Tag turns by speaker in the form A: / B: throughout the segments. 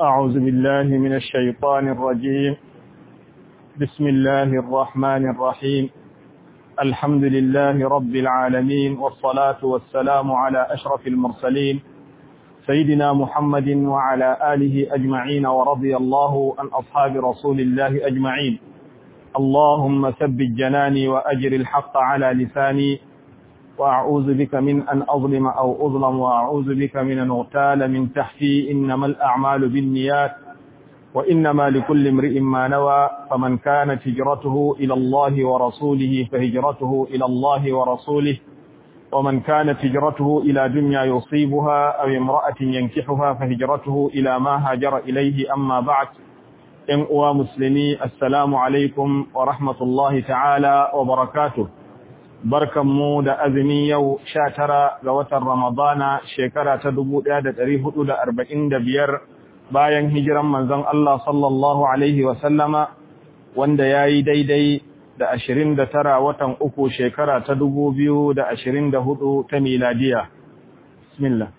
A: أعوذ بالله من الشيطان الرجيم بسم الله الرحمن الرحيم الحمد لله رب العالمين والصلاة والسلام على أشرف المرسلين سيدنا محمد وعلى آله أجمعين ورضي الله عن أصحاب رسول الله أجمعين اللهم ثبت جناني وأجر الحق على لساني وأعوذ بك من أن أظلم أو أظلم وأعوذ بك من أن أغتال من تحتي إنما الأعمال بالنيات وإنما لكل امرئ ما نوى فمن كانت هجرته إلى الله ورسوله فهجرته إلى الله ورسوله ومن كانت هجرته إلى دنيا يصيبها أو امرأة ينكحها فهجرته إلى ما هاجر إليه أما بعد إن أوى مسلمي السلام عليكم ورحمة الله تعالى وبركاته barkanmu da azumi yau sha tara ga watan Ramadana shekara ta dubu ɗaya da ɗari hudu da arba'in da biyar bayan hijiran manzon Allah sallallahu Alaihi wasallama wanda ya yi daidai da ashirin da tara watan uku shekara ta dubu biyu da ashirin da hudu ta miladiya. Bismillah.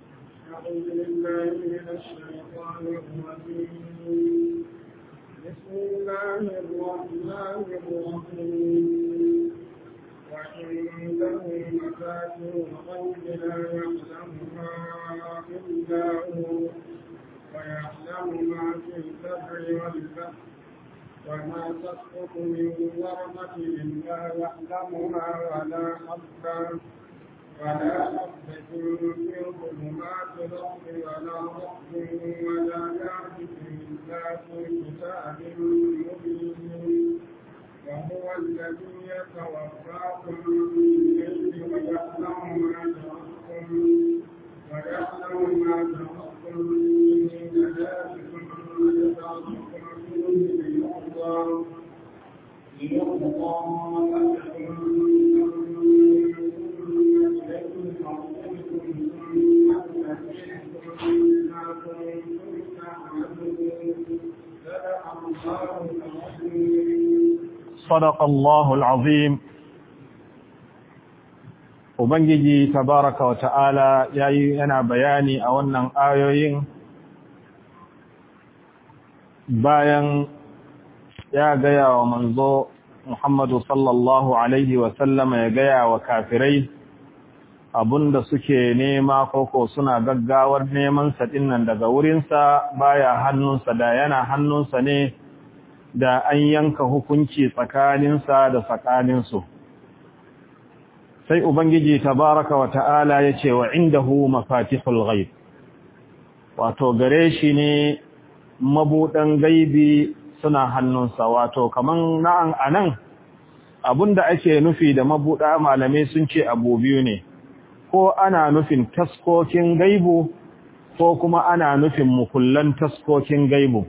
B: بسم الله الرحمن الرحيم وعنده مفاتيح الغيب لا يعلمها إلا هو ويعلم ما في البر والبحر وما تسقط من ورقة إلا يعلمها ولا حبة ولا حبة في ظلمات الأرض ولا رطب ولا يابس إلا في كتاب مبين وهو الذي يتوفاكم بالليل ويعلم ما تركتم ويعلم ما تركتم من نجاتكم ويبعثكم فيه ليقضى ليقضى أجل
A: صدق الله العظيم Ubangiji tabaraka wa ta'ala yayi yana bayani a wannan ayoyin bayan ya gaya wa manzo Muhammadu sallallahu Alaihi wasallama ya gaya wa kafirai abunda suke nema koko suna gaggawar neman saɗin nan daga wurinsa baya hannunsa da yana hannunsa ne da an yanka hukunci tsakaninsa da tsakaninsu. Sai Ubangiji tabaraka wa ta'ala ya ce wa indahu mafatihul ghaib wato gare shi ne mabuɗan gaibi suna hannunsa wato kaman na'an anan abinda ake nufi da mabuɗa malamai sun ce abu biyu ne ko ana nufin taskokin gaibu ko kuma ana nufin mukullan taskokin gaibu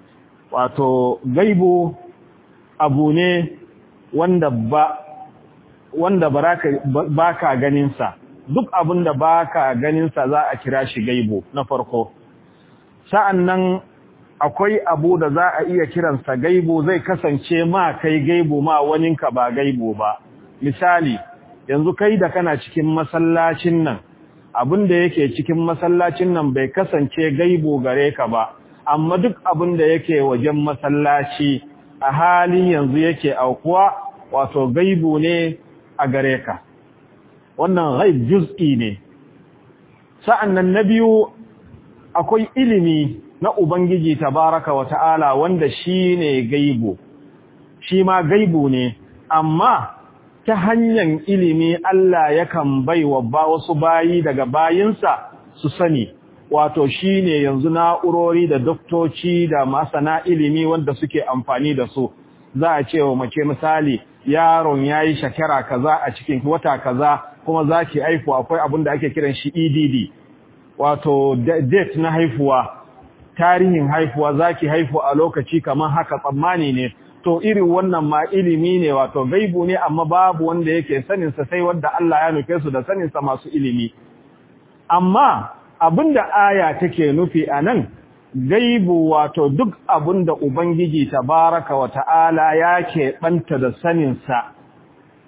A: wato gaibu abu ne wanda ba wanda baka ganinsa duk abin da baka ganinsa za a kira shi gaibu na farko sa'annan akwai abu da za a iya kiransa gaibu zai kasance ma kai gaibu ma waninka ba gaibu ba misali yanzu kai da kana cikin masallacin nan abin da yake cikin masallacin nan bai kasance gaibu gare ka ba amma duk abin da yake wajen masallaci a halin yanzu yake aukuwa wato gaibu ne a gare ka wannan ghaib juz'i ne sa'annan na biyu akwai ilimi na ubangiji tabaraka wa ta'ala wanda shine gaibu shi ma gaibu ne amma ta hanyar ilimi Allah yakan baiwa ba wasu bayi daga bayinsa su sani wato shine yanzu na'urori da doktoci da masana ilimi wanda suke amfani da su za a ce wa mace misali yaron yayi shekara kaza a cikin wata kaza kuma zaki haifu akwai abin da ake kiran shi EDD wato date na haifuwa tarihin haifuwa zaki haifu a lokaci kamar haka tsammani ne to irin wannan ma ilimi ne wato gaibu ne amma babu wanda yake sanin sa sai wanda Allah ya nufe su da sanin sa masu ilimi amma abinda aya take nufi anan gaibu wato duk abinda ubangiji tabaraka wa ta'ala yake banta da sanin sa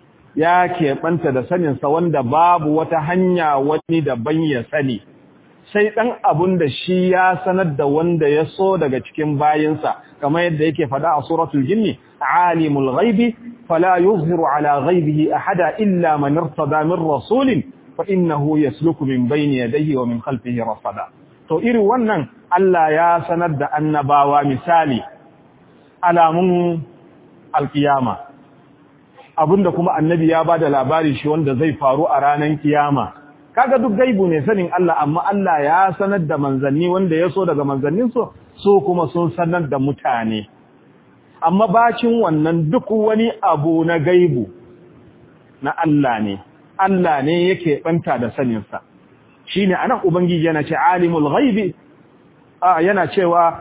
A: yake banta da sanin sa wanda babu wata hanya wani daban ya sani sai dan abun da shi ya sanar da wanda ya so daga cikin bayinsa kamar yadda yake fada a suratul jinni alimul ghaibi fala yuzhiru ala ghaibihi ahada illa man irtada min rasulin fa innahu yasluku min bayni yadayhi wa min khalfihi rasada to irin wannan Allah ya sanar da annabawa misali alamun alkiyama abinda kuma annabi ya bada labari shi wanda zai faru a ranar kiyama kaga duk gaibu ne sanin Allah amma Allah ya sanar da manzanni wanda ya so daga manzannin su so kuma sun sanar da mutane amma bacin wannan duk wani abu na gaibu na Allah ne Allah ne yake banta da sanin sa shine anan ubangiji yana ce alimul ghaibi yana cewa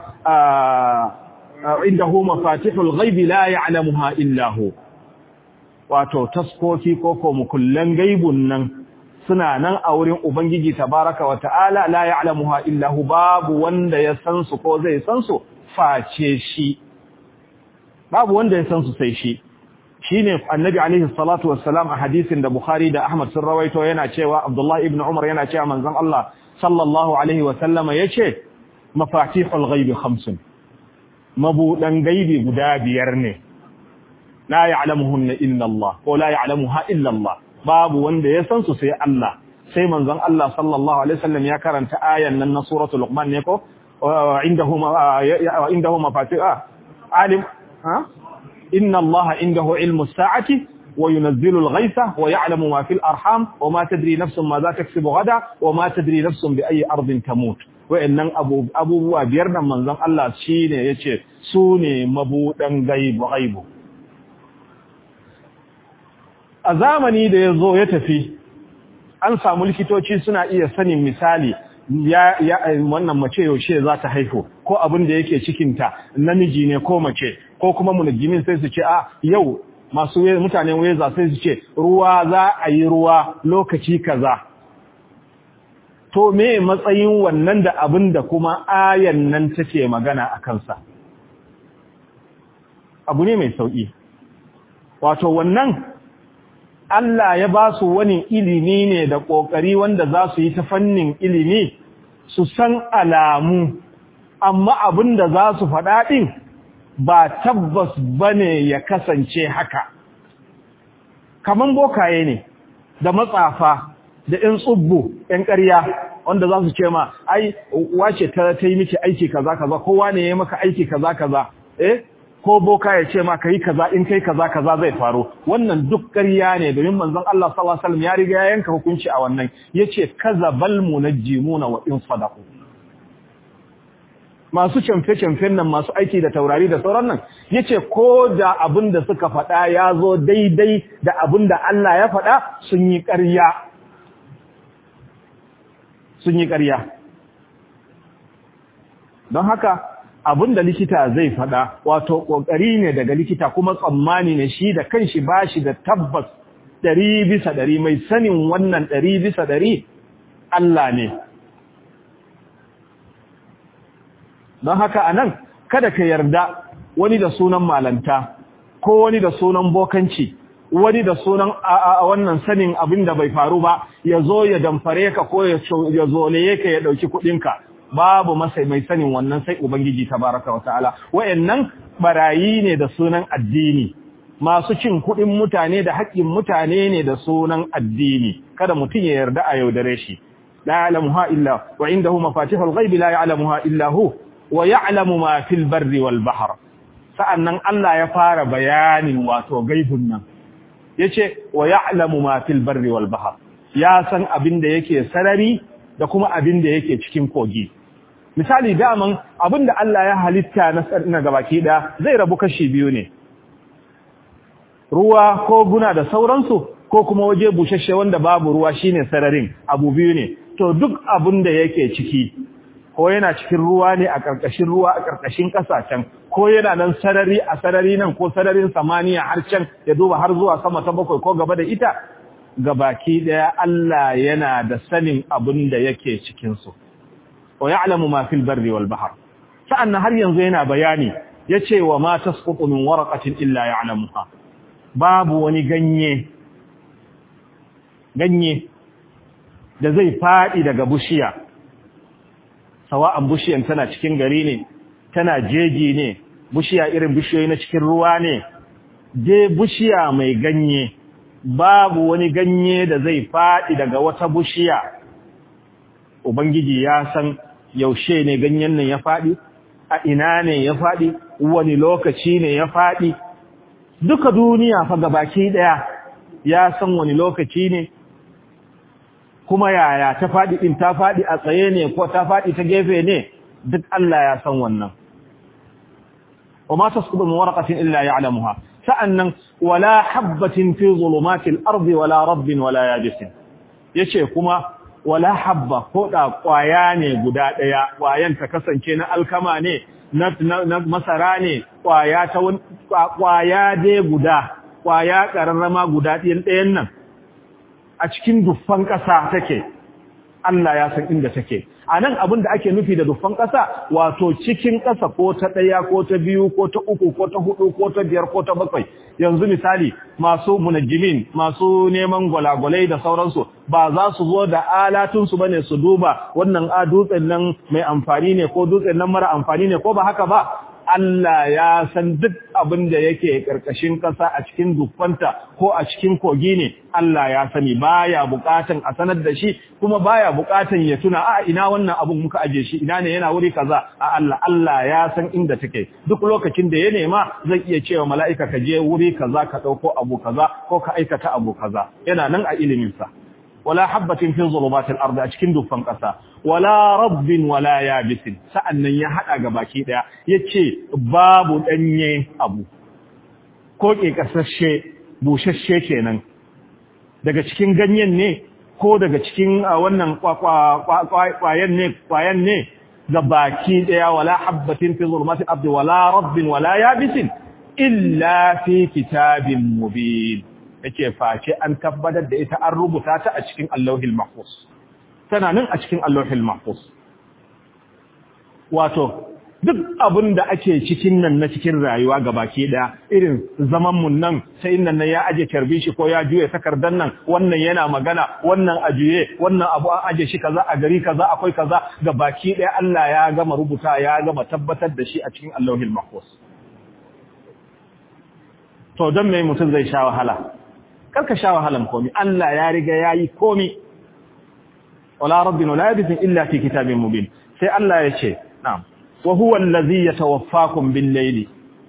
A: indahu mafatihul ghaibi la ya'lamuha illa hu wato taskoki ko ko mukullan gaibun nan suna nan a wurin ubangiji tabaraka wa ta'ala la ya'lamuha illa hu babu wanda ya san su ko zai san su face shi babu wanda ya san su sai shi shine annabi alaihi salatu wassalam a hadisin da bukhari da ahmad sun rawaito yana cewa abdullah ibn umar yana cewa manzon Allah sallallahu alaihi wa sallama yace mafatihul ghaibi khamsun mabudan gaibi guda biyar ne la ya'lamuhunna illa Allah ko la ya'lamuha illa Allah babu wanda ya san su sai Allah sai manzon Allah sallallahu alaihi wasallam ya karanta ayan nan na suratul luqman ne ko indahu indahu mafatih alim ha inna Allah indahu ilmu as-sa'ati وينزل الغيث ويعلم ما في الأرحام وما تدري نفس ماذا تكسب غدا وما تدري نفس بأي أرض تموت wa'annan abubuwa biyar nan manzon Allah shine yace su ne mabudan gaibu gaibu a zamani da yazo ya tafi an samu likitoci suna iya sanin misali ya, ya wannan mace yaushe za ta haihu ko abin da yake cikinta namiji ne ko mace ko kuma munajjimin sai su ce a yau masu mutanen weza sai su ce ruwa za a yi ruwa lokaci kaza to me matsayin wannan da abin da kuma ayan nan take magana a kansa abu ne mai sauƙi wato wannan Allah ya ba su wani ilimi ne da ƙoƙari wanda za su yi ta fannin ilimi su san alamu amma abin da za su faɗa ɗin ba tabbas ba ne ya kasance haka kaman bokaye ne da matsafa da ‘yan tsubbu, ‘yan ƙarya, wanda za su ce ma, ai, wace ta ta yi miki aiki kaza kaza, kowa ne ya maka aiki kaza kaza, eh, ko boka ya ce ma ka yi kaza in kai kaza kaza zai faru. Wannan duk ƙarya ne domin manzon Allah sallallahu alaihi wasallam ya riga ya yanka hukunci a wannan, yace kaza bal munajjimuna wa in sadaqu. Masu camfe-camfen nan masu aiki da taurari da sauran nan, yace ko da abin da suka faɗa ya zo daidai da abin da Allah ya faɗa sun yi ƙarya. sun yi ƙarya don haka abin da likita zai faɗa wato ƙoƙari ne daga likita kuma tsammani ne shi da kanshi ba shi da tabbas ɗari bisa ɗari mai sanin wannan ɗari bisa ɗari Allah ne don haka a nan kada ka yarda wani da sunan malanta ko wani da sunan bokanci wani da sunan a wannan sanin abin da bai faru ba ya zo ya damfare ka ko ya zoleye ka ya ɗauki kuɗinka babu masa mai sanin wannan sai ubangiji tabaraka wa ta'ala wayannan barayi ne da sunan addini masu cin kuɗin mutane da haƙƙin mutane ne da sunan addini kada mutum ya yarda a yaudare shi la ya'lamuha illa wa indahu mafatihul ghaibi la ya'lamuha illa hu wa ya'lamu ma fil barri wal bahr sa'annan Allah ya fara bayanin wato gaibun nan yace wa ya'lamu ma fil barri wal bahr ya san abin da yake sarari da kuma abin da yake cikin kogi misali daman abin da Allah ya halitta na na gabaki da zai rabu kashi biyu ne ruwa ko guna da sauransu ko kuma waje bushashe wanda babu ruwa shine sararin abu biyu ne to duk abin da yake ciki ko yana cikin ruwa ne a ƙarƙashin ruwa a ƙarƙashin ƙasashen ko yana nan sarari a sarari nan ko sararin samaniya har can ya duba har zuwa sama ta bakwai ko gaba da ita gabaki daya Allah yana da sanin abin da yake cikin su wa ya'lamu ma fil barri wal bahr sa'annan har yanzu yana bayani yace wa ma tasqutu min waraqatin illa ya'lamuha babu wani ganye ganye da zai fadi daga bushiya sawa'an bishiyan tana cikin gari ne tana jeji ne bishiya irin bishiyoyi na cikin ruwa ne je bishiya mai ganye babu wani ganye da zai faɗi daga wata bishiya ubangiji ya san yaushe ne ganyen nan ya faɗi a ina ne ya faɗi wani lokaci ne ya faɗi duka duniya fa gabaki daya ya san wani lokaci ne kuma yaya ta faɗi din ta faɗi a tsaye ne ko ta faɗi ta gefe ne duk Allah ya san wannan وما تسقط من ورقة إلا يعلمها sa'annan wala habbatin fi zulumatil ardi wala rabbin wala yabisin yace kuma wala habba ko da kwaya ne guda daya kwayan ta kasance na alkama ne na masara ne kwaya ta kwaya dai guda kwaya kararrama guda ɗayan ɗayan nan a cikin duffan ƙasa take Allah ya san inda take a nan abin da ake nufi da duffan ƙasa wato cikin ƙasa ko ta ɗaya ko ta biyu ko ta uku ko ta hudu ko ta biyar ko ta bakwai yanzu misali masu munajjimin masu neman gwalagwalai da sauransu ba za su zo da alatunsu bane su duba wannan a dutsen nan mai amfani ne ko dutsen nan mara amfani ne ko ba haka ba Allah ya san duk abin da yake ƙarƙashin ƙasa a cikin duffanta ko a cikin kogi ne Allah ya sani baya buƙatan a sanar da shi kuma baya buƙatan ya tuna a ina wannan abun muka aje shi ina ne yana wuri kaza a Allah Allah ya san inda take duk lokacin da ya nema zai iya cewa mala'ika ka je wuri kaza ka ɗauko abu kaza ko ka aikata abu kaza yana nan a ilimin sa wala habbatin fi zulumatil ardi a cikin dufan ƙasa wala rabbin wala yabisin sa'annan ya hada ga baki daya yace babu danye abu ko ke kasashe bushashe kenan daga cikin ganyen ne ko daga cikin wannan kwayan ne kwayan ne ga baki daya wala habbatin fi zulumatil ardi wala rabbin wala yabisin illa fi kitabin mubin yake face an tabbatar da ita an rubuta ta a cikin Allahul Mahfuz tana nan a cikin Allahul Mahfuz wato duk abin da ake cikin nan na cikin rayuwa gabaki daya irin zaman mun nan sai nan ya aje karbi shi ko ya juye takardan nan wannan yana magana wannan ajuye wannan abu an aje shi kaza a gari kaza akwai kaza gabaki daya Allah ya gama rubuta ya gama tabbatar da shi a cikin Allahul Mahfuz to don me mutum zai sha wahala karka sha wahalan komi Allah ya riga yayi komi wala rabbina la yabthin illa fi kitabin mubin sai Allah ya ce na'am wa huwa allazi yatawaffakum bil layli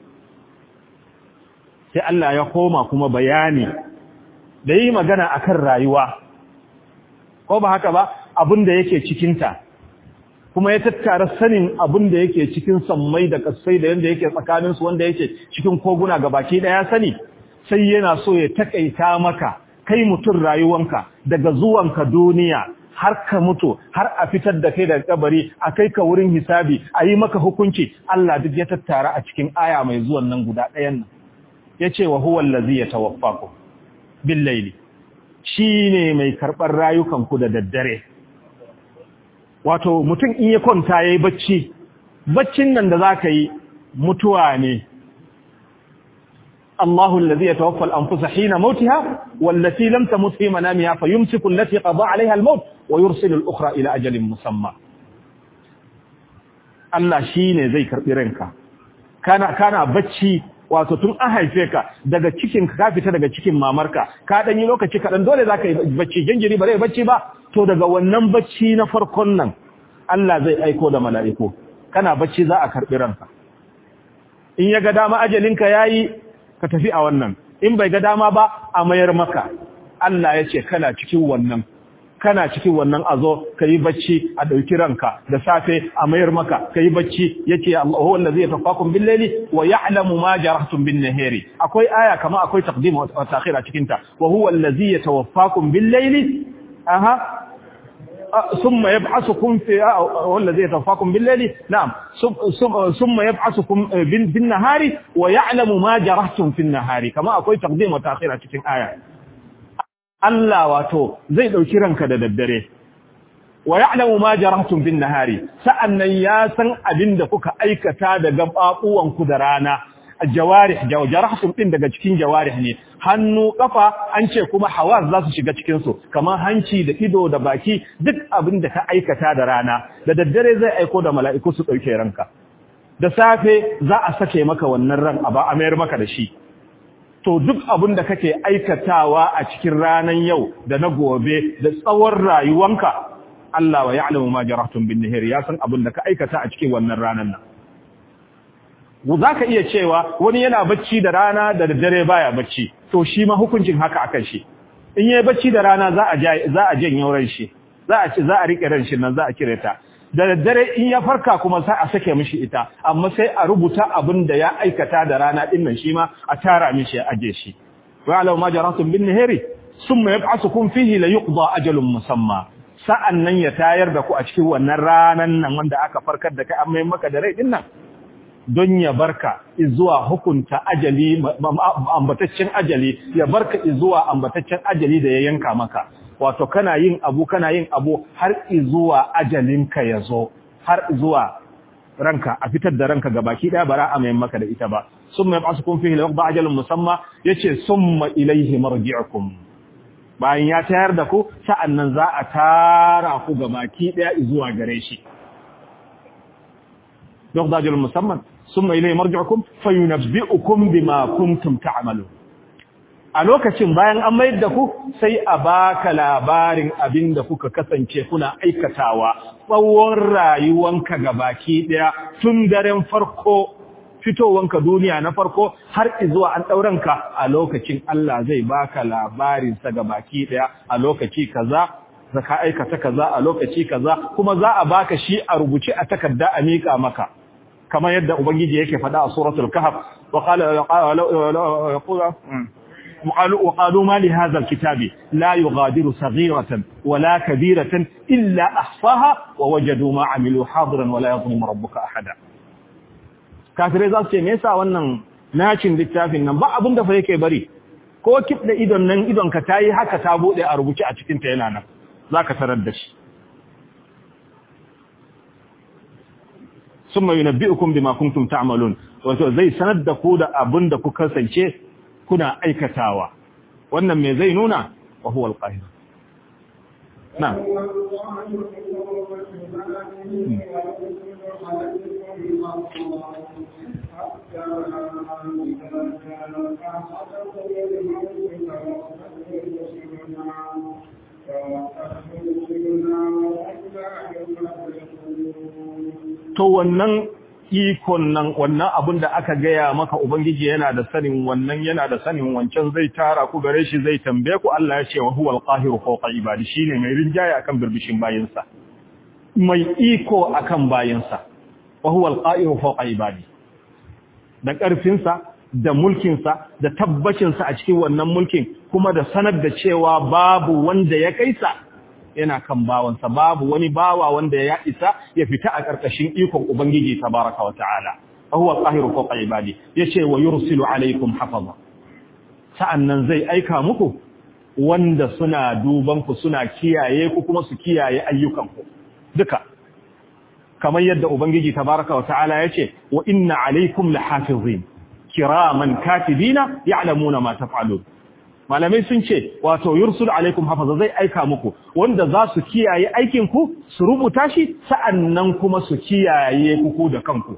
A: sai Allah ya koma kuma bayani da yi magana akan rayuwa ko ba haka ba abinda yake cikin ta kuma ya tattara sanin abin da yake cikin sammai da kasai da yanda yake tsakaninsu wanda yake cikin koguna gabaki daya sani sai yana so ya takaita maka kai mutum rayuwanka daga zuwanka duniya har ka mutu har a fitar da kai daga kabari a kai ka wurin hisabi a yi maka hukunci Allah duk ya tattara a cikin aya mai zuwan nan guda ɗayan nan ya ce wa huwa allazi yatawaffakum bil layli shine mai karɓar rayukanku da daddare wato mutum in ya kwanta yayi bacci baccin nan da zaka yi mutuwa ne الله الذي يتوفى الأنفس حين موتها والتي لم تمت في منامها فيمسك التي قضى عليها الموت ويرسل الأخرى إلى أجل مسمى Allah shi ne zai karɓi ranka, kana bacci wato tun an haife ka daga cikin ka fita daga cikin mamarka, ka ɗan yi lokaci kaɗan dole za ka yi bacci, jinjiri ba zai bacci ba, to daga wannan bacci na farkon nan Allah zai aiko da mala'iku, kana bacci za a karɓi ranka. In ya ga dama ajalinka ya yi ka tafi a wannan in bai ga dama ba a mayar maka Allah ya ce kana cikin wannan kana cikin wannan azo yi bacci a dauki ranka da safe a mayar maka kai bacci yace Allahu wallazi yatafaqakum bil layli wa ya'lamu ma jarahtum bin nahari akwai aya kama akwai taqdim wa ta'khir a cikin ta wa huwa allazi yatawaffakum bil layli aha ثم يبعثكم في والذي يتوفاكم بالليل نعم ثم يبعثكم بالنهار ويعلم ما جرحتم في النهار كما akwai تقديم وتاخير a cikin aya Allah wato zai dauki ranka da daddare wa ya'lamu ma jarahtum bin nahari sa'annan ya san abinda kuka aikata da gababuwan ku da rana jawarih jawarih din daga cikin jawarih ne hannu kafa an ce kuma hawas za su shiga cikin su kamar hanci da ido da baki duk abin da ka aikata da rana da daddare zai aiko da mala'iku su dauke ranka da safe za a sake maka wannan ran a ba a mayar maka da shi to duk abin da kake aikatawa a cikin ranan yau da na gobe da tsawon rayuwanka Allah wa ya'lamu ma jarahtum bin nahir ya san abin da ka aikata a cikin wannan ranan nan za ka iya cewa wani yana bacci da rana da daddare baya bacci to shi ma hukuncin haka akan shi in yayi bacci da rana za a za a janye ran shi za a ci za a rike ran shi nan za a kire ta da daddare in ya farka kuma sai a sake mishi ita amma sai a rubuta abin da ya aikata da rana din nan shi ma a tara mishi ya aje shi wa alau ma jaratum bin nahari summa yab'asukum fihi la yuqda ajalun musamma sa'an nan ya tayar da ku a cikin wannan ranan nan wanda aka farkar da kai amma maka da rai din nan don ya barka zuwa hukunta ajali ambataccen ajali ya barka zuwa ambataccen ajali da ya yanka maka wato kana yin abu kana yin abu har zuwa ajalinka ya zo har zuwa ranka a fitar da ranka gabaki daya bara a mayan maka da ita ba summa yab'asukum fihi lawqa ajalun musamma yace summa ilayhi marji'ukum bayan ya tayar da ku sa'annan za a tara ku gabaki daya zuwa gare shi lawqa ajalun musamman summa ilayhi marji'ukum fayunabbi'ukum bima kuntum ta'malun a lokacin bayan an mayar da ku sai a baka labarin abin da kuka kasance kuna aikatawa tsawon rayuwanka ga baki daya tun daren farko fitowanka duniya na farko har zuwa an ɗauranka a lokacin Allah zai baka labarinsa ga baki daya a lokaci kaza zaka aikata kaza a lokaci kaza kuma za a baka shi a rubuce a takarda a mika maka kamar yadda ubangiji yake faɗa a suratul kahf wa qala وقالوا ما لهذا الكتاب لا يغادر صغيرة ولا كبيرة إلا أحصاها ووجدوا ما عملوا حاضرا ولا يظلم ربك أحدا kafirai za su ce me yasa wannan nacin littafin nan ba abin da fa yake bari ko kif da idon nan idon ka tayi haka ta bude a rubuce a cikin ta yana nan zaka tarar da shi summa yunabbi'ukum bima kuntum ta'malun wato zai sanar da ku da abin da ku kasance kuna aikatawa wannan me zai nuna wa huwa al-qahir na to wannan ikon nan wannan abin da aka gaya maka Ubangiji yana da sanin wannan yana da sanin wancan zai tara ku gare shi zai tambaye ku Allah ya ce wa huwal qahiru fawqa ibadi shine mai rinjaye akan birbishin bayinsa mai iko akan bayinsa wa huwal qahiru fawqa ibadi da karfin sa da mulkin sa da tabbacin sa a cikin wannan mulkin kuma da sanar da cewa babu wanda ya kaisa yana kan bawansa babu wani bawa wanda ya isa ya fita a ƙarƙashin ikon Ubangiji tabaraka wa ta'ala huwa qahiru fawqa ibadi yace wa yursilu alaykum hafaza sa'annan zai aika muku wanda suna duban ku suna kiyaye ku kuma su kiyaye ayyukan ku duka kamar yadda Ubangiji tabaraka wa ta'ala yace wa inna alaykum lahafizin kiraman katibina ya'lamuna ma taf'alun malamai sun ce wato yursul alaikum hafaza zai aika muku wanda za su kiyaye aikin ku su rubuta shi sa'annan kuma su kiyaye ku da kanku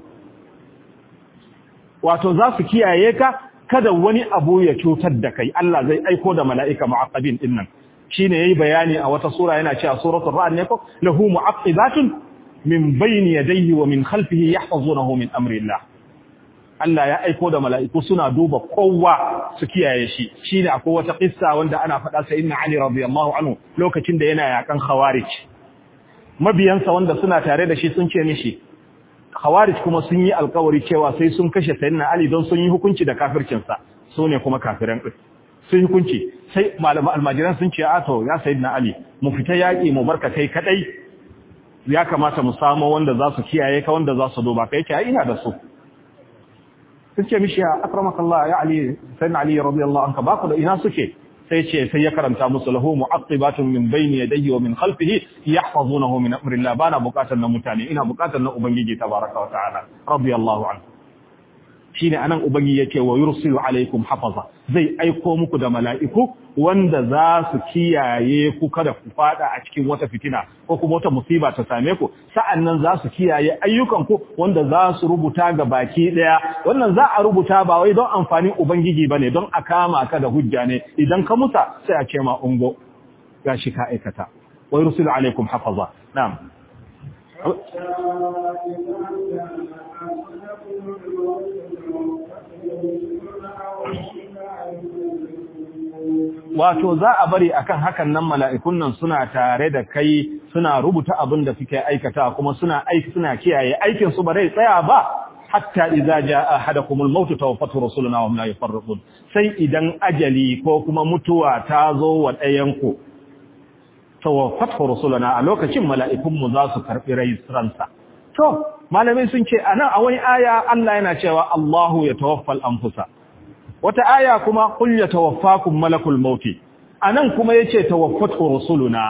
A: wato za su kiyaye ka kada wani abu ya cutar da kai Allah zai aiko da mala'ika mu'aqqabin din nan shine yayi bayani a wata sura yana cewa suratul ra'd ne ko lahu mu'aqqibatun min bayni yadayhi wa min khalfihi yahfazunahu min amri Allah Allah ya aiko da mala'iku suna duba kowa su kiyaye shi shine akwai wata kissa wanda ana faɗa sai inna Ali radiyallahu anhu lokacin da yana yakan khawarij mabiyansa wanda suna tare da shi sun ce mishi khawarij kuma sun yi alkawari cewa sai sun kashe sayyidina Ali don sun yi hukunci da kafircin sa su ne kuma kafiran din sun hukunci sai malaman almajiran sun ce a to ya sayyidina Ali mu fita yaki mu barka kai kadai ya kamata mu samu wanda za su kiyaye ka wanda za su duba kai kai ina da su suke mishi ya akramakallah ya ali sayyidina ali radiyallahu anka ba ku da ina suke sai ce sai ya karanta musu lahu mu'aqibatun min bayni yadayhi wa min khalfihi yahfazunahu min amrillah bana bukatar na mutane ina bukatar na ubangiji tabaraka wa ta'ala radiyallahu anhu shine anan ubangi yake wa yursilu alaikum hafaza zai aiko muku da mala'iku wanda za su kiyaye ku kada ku fada a cikin wata fitina ko kuma wata musiba ta same ku sa'annan za su kiyaye ayyukan ku wanda za su rubuta ga baki daya wannan za a rubuta ba wai don amfanin ubangiji bane don a kama ka da hujja ne idan ka musa sai a ce ma ungo gashi ka aikata wa yursilu alaikum hafaza na'am wato za a bari akan hakan nan mala'ikun nan suna tare da kai suna rubuta abin da suke aikata kuma suna aiki suna kiyaye aikin su ba zai tsaya ba hatta idza jaa ahadakumul maut tawaffatu rusuluna wa hum la yafarriqun sai idan ajali ko kuma mutuwa ta zo wa ɗayan ku tawaffatu rusuluna a lokacin mala'ikun mu za su karbi ransa to malamai sun ce anan a wani aya Allah yana cewa Allahu yatawaffal anfusa wata aya kuma qul yatawaffakum malakul maut anan kuma yace tawaffatu rusuluna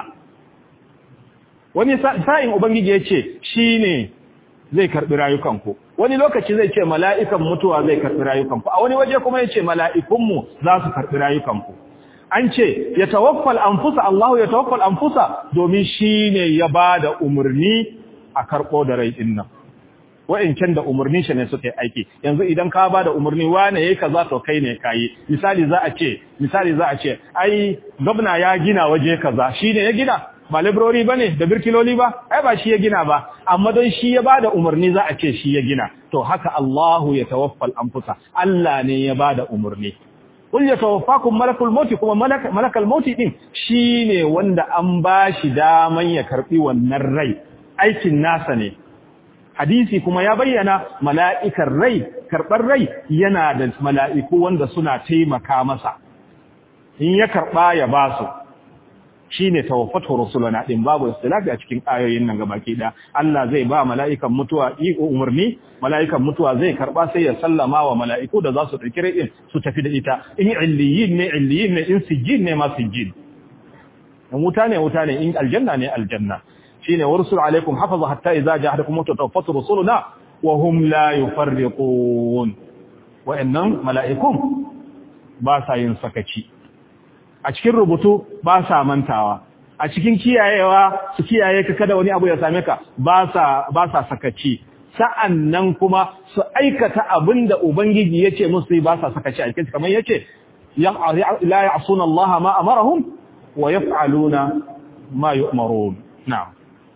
A: wani sa'in ubangiji yace shine zai karbi rayukanku wani lokaci zai ce mala'ikan mutuwa zai karbi rayukanku a wani waje kuma yace mala'ikunmu za su karbi rayukanku an ce ya tawaffal anfusa Allahu ya tawaffal anfusa domin shine ya bada umurni a karbo da rai din nan wa'incan da umarnin shi ne suka yi aiki yanzu idan ka ba da umarni wane yayi kaza to kai ne kai misali za a ce misali za a ce ai gwamna ya gina waje kaza shine ya gina ba librori bane da birkiloli ba ai ba shi ya gina ba amma don shi ya bada umarni za a ce shi ya gina to haka Allahu ya tawaffal anfusa Allah ne ya bada umarni qul yatawaffakum malakul maut kuma malakal maut din shine wanda an bashi daman ya karbi wannan rai aikin nasa ne hadisi kuma ya bayyana mala'ikar rai karɓar rai yana da mala'iku wanda suna taimaka masa in ya karɓa ya ba su shi ne tawaffatu rusulana ɗin babu istilafi a cikin ayoyin nan gabaki ɗaya Allah zai ba mala'ikan mutuwa iko umarni mala'ikan mutuwa zai karɓa sai ya sallama wa mala'iku da za su ɗauki rai ɗin su tafi da ita in illiyin ne illiyin ne in sijjin ne ma sijjin in wuta ne wuta ne in aljanna ne aljanna shine warsul alaikum hafaza hatta idza ja'akum mutawaffatu rusuluna wa hum la yufarriqun wa'annan mala'ikum ba sa yin sakaci a cikin rubutu ba sa mantawa a cikin kiyayewa su kiyaye ka kada wani abu ya same ka ba sa ba sa sakaci sa'annan kuma su aikata abinda ubangiji yace musu ba sa sakaci a cikin kamar yace la ya'suna Allah ma amarahum wa yaf'aluna ma yu'marun na'am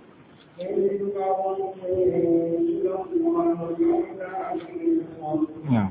A: نعم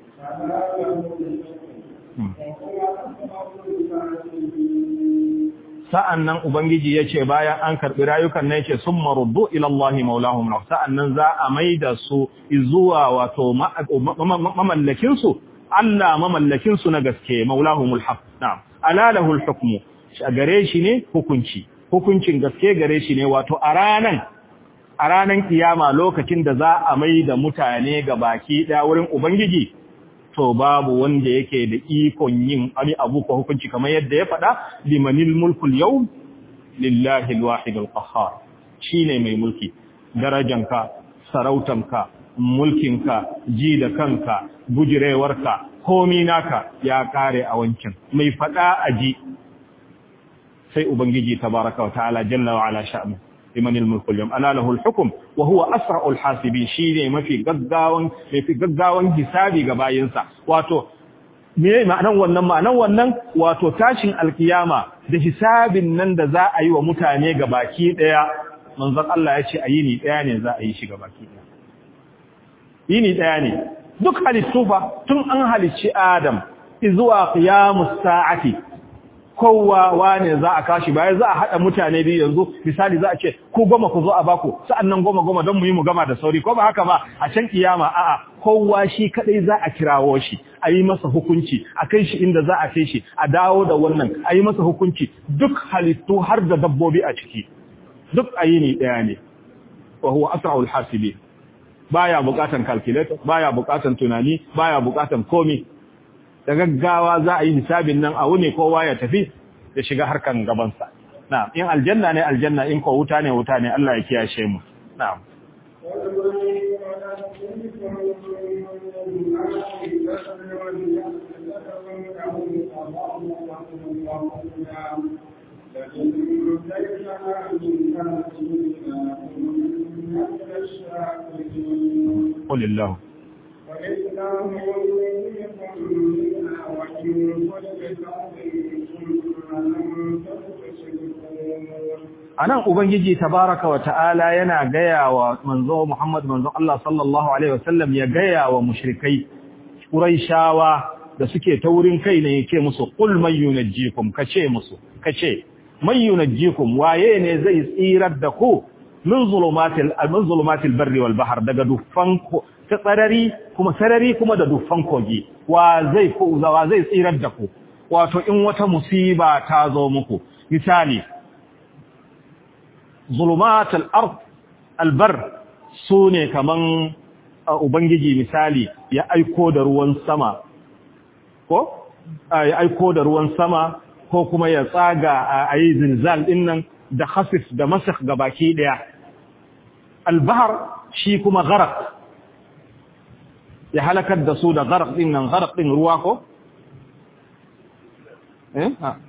A: sa'an nan Ubangiji ya ce bayan an karɓi rayukan na yake sun maruddu ilallahi maulahun sa'an nan za a mai da su zuwa wato mamallakinsu, Allah mamallakinsu na gaske maulahun mulhaf, na, alalahul hukumu, a gare shi ne hukunci, hukuncin gaske gare shi ne wato a ranan a ranan kiyama lokacin da za a mai da mutane ga baki ɗaya wurin Ubangiji, to babu wanda yake da ikon yin wani abu ko hukunci kamar yadda ya faɗa limanil mulkul yau lillahi alwahid alqahhar shine mai mulki darajanka sarautanka mulkinka ji da kanka bujirewarka komi naka ya kare a wancan mai faɗa aji sai ubangiji tabaraka wa ta'ala jalla wa ala sha'nu liman al-mulku al-yawm ana lahu al-hukm wa huwa asra'u al-hasibin shine mafi gaggawan mafi gaggawan hisabi ga bayinsa wato me ma'anan wannan ma'anan wannan wato tashin alkiyama da hisabin nan da za a yi wa mutane ga baki daya manzon Allah ya ce a yini daya ne za a yi shi ga baki daya yini daya ne duk halittu fa tun an halicci Adam zuwa qiyamus sa'ati kowa wane za a kashi baya za a haɗa mutane biyu yanzu misali za a ce ku goma ku zo a baku sa'annan goma goma don mu yi mu gama da sauri ko ba haka ba a can kiyama a'a kowa shi kadai za a kirawo shi a yi masa hukunci a kai shi inda za a kai shi a dawo da wannan a yi masa hukunci duk halittu har da dabbobi a ciki duk a yi ni ɗaya ne wa huwa asra'ul hasibi baya bukatan calculator baya bukatan tunani baya bukatan komi da gaggawa za a yi hisabin nan a wuni kowa ya tafi da shiga harkan gabansa. Na'am, in aljanna ne aljanna in ko wuta ne wuta ne Allah ya kiyashe mu. Na'am.
B: البر والجهل لترونه تضرعا وخفيا لئن كيفنا من كافرين من الشاكرين
A: قل الله
B: ولله يريكم منها وإن كل كون ثم أنتم تشركون
A: anan ubangiji tabaraka wa ta'ala yana gaya wa manzo Muhammad manzo Allah sallallahu alaihi wasallam ya gaya wa mushrikai quraishawa da suke ta wurin kai ne yake musu qul may yunajjikum kace musu kace may yunajjikum waye ne zai tsirar da ku min zulumatil min zulumatil barri wal bahr daga dufan ta tsarari kuma sarari kuma da dufan kogi wa zai ku wa zai tsirar da ku wato in wata musiba ta zo muku misali zulumat al-ard al-bar sune kaman ubangiji misali ya aiko da ruwan sama ko ya aiko da ruwan sama ko kuma ya tsaga a yi zilzal din nan da khasif da masakh gabaki daya al-bahr shi kuma gharq ya halakar da su da gharq din nan gharq din ruwa ko eh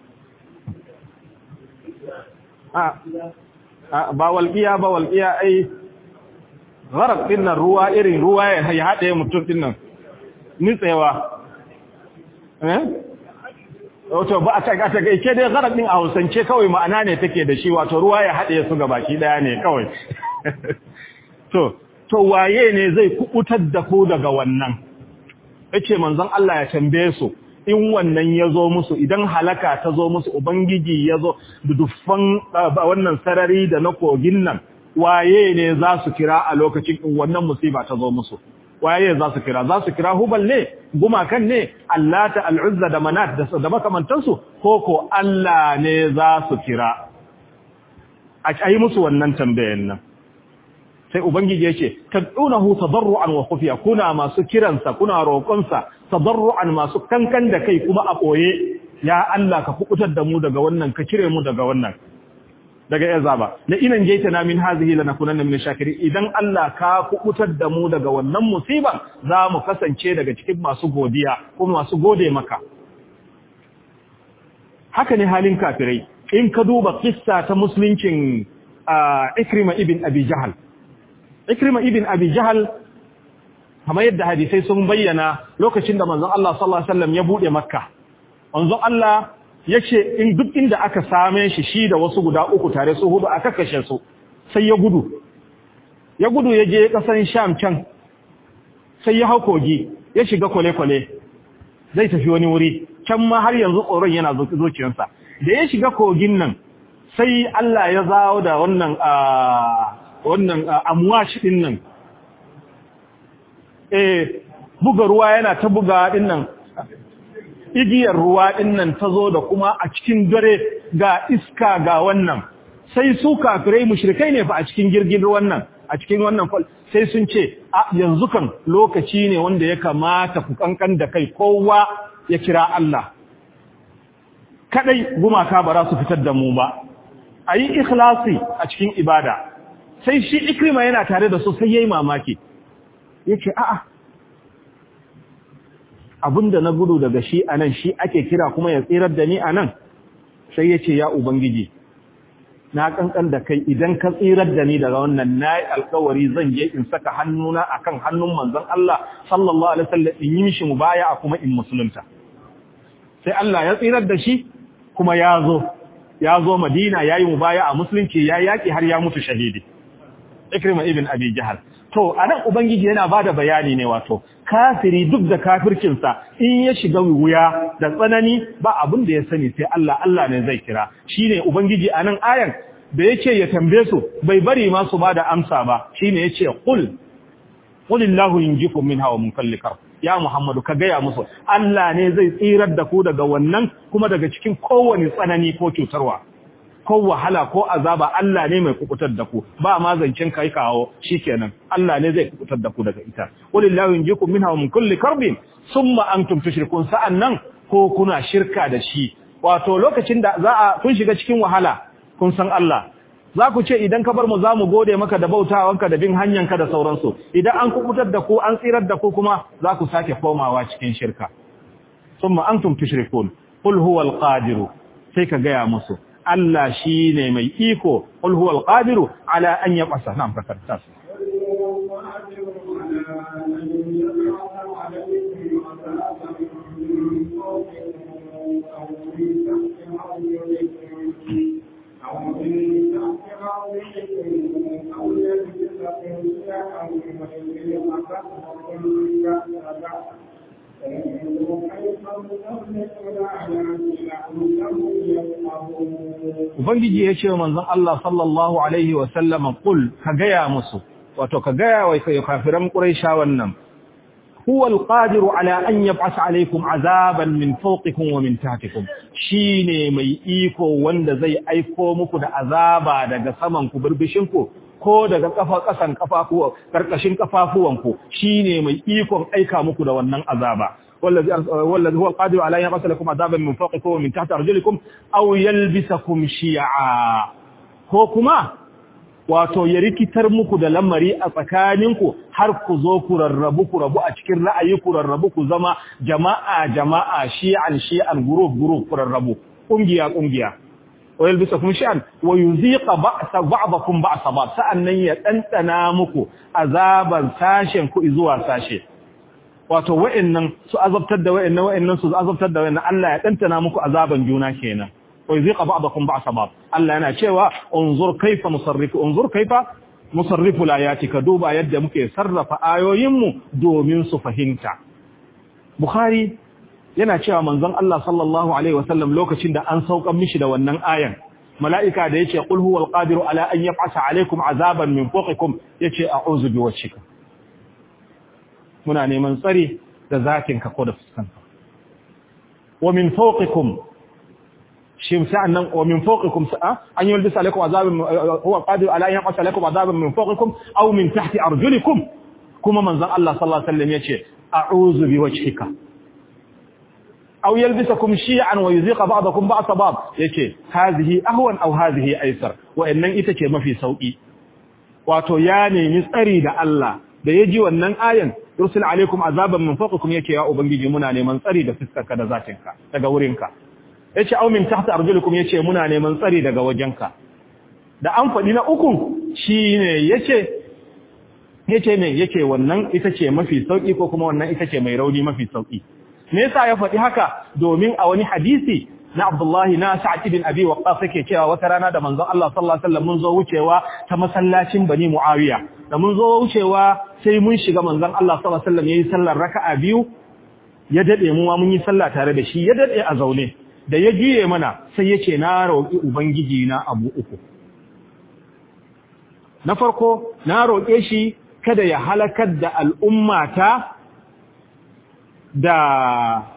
A: ha ba walƙiya ba walƙiya ai gharar din nan ruwa irin ruwa ya haɗe mutum din nan nitsewa eh wato ba a ta ta ke dai gharar din a Hausance kawai ma'ana ne take da shi wato ruwa ya haɗe su ga baki daya ne kawai to to waye ne zai kubutar da ku daga wannan yace manzon Allah ya tambaye su in wannan ya zo musu idan halaka ta zo musu ubangiji ya zo duffan wannan sarari da na kogin nan waye ne za su kira a lokacin in wannan musiba ta zo musu waye za su kira za su kira hubal ne gumakan ne allata al'uzza da manat da makamantansu ko ko Allah ne za su kira a yi musu wannan tambayan nan sai ubangiji yake tad'unahu tadarruan wa khufiya kuna masu kiransa kuna roƙonsa tadarruan masu kankan da kai kuma a koye ya Allah ka fukutar da mu daga wannan ka cire mu daga wannan daga yazaba la inan jaitana min hazihi lanakunanna min shakirin idan Allah ka fukutar da mu daga wannan musiba za mu kasance daga cikin masu godiya kuma masu gode maka haka ne halin kafirai in ka duba kissa ta musuluncin Ikrima ibn Abi Jahal Ikrima ibn Abi Jahal kamar yadda hadisai sun bayyana lokacin da manzon Allah sallallahu alaihi wasallam ya bude Makka manzon Allah yace in duk inda aka same shi shi da wasu guda uku tare su hudu aka kashe su sai ya gudu ya gudu ya je kasan Sham can sai ya kogi ya shiga kwale-kwale zai tafi wani wuri can ma har yanzu tsoron yana zuciyarsa da ya shiga kogin nan sai Allah ya zawo da wannan wannan amwashi din nan eh buga ruwa yana ta buga din nan igiyar ruwa din nan tazo da kuma a cikin dare ga iska ga wannan sai su kafirai mushrikai ne fa a cikin girgin ruwan nan a cikin wannan fal sai sun ce a yanzu kan lokaci ne wanda ya kamata ku kankan da kai kowa ya kira Allah kadai gumaka ba za su fitar da mu ba ayi ikhlasi a cikin ibada sai shi ikrima yana tare da su sai yayi mamaki yace a'a abinda na gudu daga shi anan shi ake kira kuma ya tsirar da ni anan sai yace ya ubangiji na kankan da kai idan ka tsirar da ni daga wannan nayi alkawari zan je in saka hannuna akan hannun manzon Allah sallallahu alaihi wasallam in yi mishi mubaya'a kuma in musulunta sai Allah ya tsirar da shi kuma ya zo ya zo Madina yayi mubaya'a musulunci ya yaki har ya mutu shahidi Ikrima ibn Abi Jahal to anan ubangiji yana bada bayani ne wato kafiri duk da kafircinsa in ya shiga wuya da tsanani ba abin da ya sani sai Allah Allah ne zai kira shine ubangiji anan ayan da yake ya tambaye su bai bari ma su bada amsa ba shine yace qul qulillahu yunjikum minha wa min kulli karb ya muhammadu ka gaya musu Allah ne zai tsirar da ku daga wannan kuma daga cikin kowane tsanani ko cutarwa ko wahala ko azaba Allah ne mai kukutar da ku ba ma zancin kai kawo shikenan Allah ne zai kukutar da ku daga ita walillahi yunjikum minha wa min kulli karbin thumma antum tushrikun sa'annan ko kuna shirka da shi wato lokacin da za a kun shiga cikin wahala kun san Allah za ku ce idan ka bar mu za mu gode maka da bautawanka da bin hanyanka da sauransu idan an kubutar da ku an tsirar da ku kuma za ku sake komawa cikin shirka summa antum tushrikun qul huwal qadiru sai ka gaya musu Allah shine mai iko qul huwal qadiru ala an yab'asa na'am fakarta Ubangiji ya ce wa manzon Allah sallallahu Alaihi wasallama ƙul ka gaya musu, wato ka gaya wa kafiran ƙuraisha wannan, huwa alƙadiru ala an yab'asa alaikum azaban min fawqikum wa min tahtikum shine mai iko wanda zai aiko muku da azaba daga saman ku birbishin ku ko daga kafa kasan kafafu karkashin kafafuwanku shine mai ikon aika muku da wannan azaba wallazi wallazi huwa alqadiru ala an yab'asa lakum azaban min fawqikum wa min tahti arjulikum aw yalbisakum shi'a ko kuma wato ya rikitar muku da lamari a tsakaninku har ku zo ku rarrabu ku rabu a cikin ra'ayi ku rarrabu ku zama jama'a jama'a shi'an shi'an group group ku rarrabu kungiya kungiya wa yalbisakum shi'an wa yuziqa ba'sa ba'dakum ba'sa ba sa'annan ya dandana muku azaban sashen ku zuwa sashe wato wa'annan su azabtar da wa'annan wa'annan su azabtar da wa'annan Allah ya dandana muku azaban juna kenan ويذيق بعضكم بعض بعض الله yana cewa unzur kaifa musarrifu unzur kaifa musarrifu alayati ka duba yadda muke sarrafa ayoyinmu domin su fahimta bukhari yana cewa manzon Allah sallallahu alaihi wasallam lokacin da an saukan mishi da wannan ayan mala'ika da yace qul huwal qadiru ala an yab'asa alaikum azaban min fawqikum yace a'udhu biwajhika muna neman tsari da zakin ka ko da fuskanka wa min fawqikum shi sa'annan wa min fawqikum sa'a an yulbisa alaykum azabun huwa qadir ala an yaqasa alaykum azabun min fawqikum aw min tahti arjulikum kuma manzon Allah sallallahu alaihi wasallam yace a'udhu biwajhika aw yalbisakum shi'an wa yuziqa ba'dakum ba'sa ba'd yace hadhihi ahwan aw hadhihi aysar wa innan ita ce mafi sauki wato ya nemi tsari da Allah da yaji wannan ayan yursil alaikum azaban min fawqikum yake ya ubangiji muna neman tsari da fiskarka da zatinka daga wurinka yace au min tahta arjulukum yace muna neman tsari daga wajenka da an faɗi na uku shine yace yace me yake wannan ita ce mafi sauki ko kuma wannan ita ce mai rauni mafi sauki me yasa ya faɗi haka domin a wani hadisi na Abdullahi na Sa'id ibn Abi Waqqas yake cewa wata rana da manzon Allah sallallahu alaihi wasallam mun zo wucewa ta masallacin Bani Muawiya da mun zo wucewa sai mun shiga manzon Allah sallallahu alaihi wasallam yayi sallar raka'a biyu ya dade mu mun yi sallah tare da shi ya dade a zaune da ya juye mana sai ya ce na roƙi Ubangiji na abu uku. Na farko, na roƙe shi kada ya halakar da al'ummata da,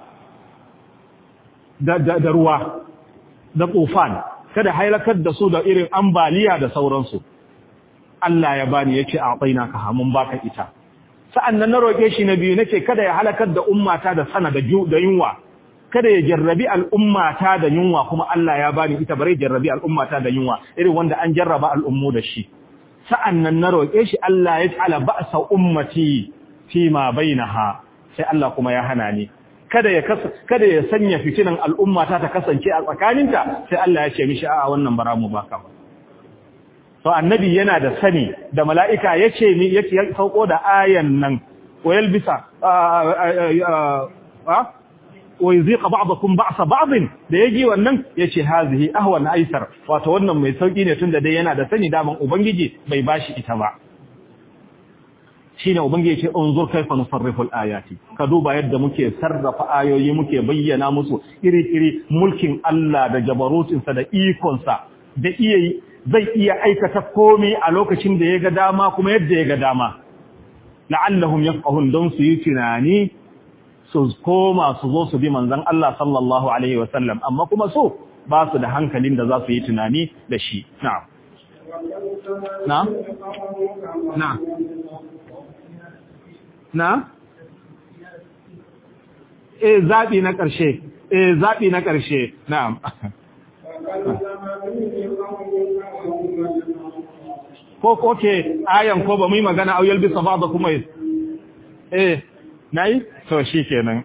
A: da, da, da ruwa, da tsofan, kada halakar da su da irin ambaliya da sauransu. Allah ya bani ya ce a tsaina ka hamun baka ita. Sa'an nan na roƙe shi na biyu nake kada ya halakar da ummata da sana da yunwa. kada ya jarrabi al'ummata da yunwa kuma Allah ya bani ita bare jarrabi al'ummata da yunwa irin wanda an jarraba al'ummu da shi sa'annan na roƙe shi Allah ya ta'ala ba'sa ummati fi ma bainaha sai Allah kuma ya hana ni kada ya kada ya sanya fitinan al'ummata ta kasance a tsakaninta sai Allah ya ce mishi a'a wannan bara mu baka ba to annabi yana da sani da mala'ika yace ni yake sauko da ayan nan wayal bisa wa yuziqa ba'dakum ba'sa ba'd da yaji wannan yace hazihi ahwan aisar wato wannan mai sauki ne tunda dai yana da sani daman ubangiji bai bashi ita ba shine ubangiji yace unzur kayfa nusarrifu al-ayati ka duba yadda muke sarrafa ayoyi muke bayyana musu iri-iri mulkin Allah da jabarutin sa da ikon sa da iya zai iya aikata komai a lokacin da ya ga dama kuma yadda ya ga dama la'allahum yafqahun don su yi tunani su koma su zo su bi manzan Allah sallallahu Alaihi wasallam, amma kuma so ba su da hankalin da za su yi tunani da shi. Na'am. Na? Na? Na? E zaɓi na ƙarshe, e zaɓi na ƙarshe, na'am. ko ko ke ayan ko ba mu yi magana au yalbisa ba'da kuma eh nayi to shikenan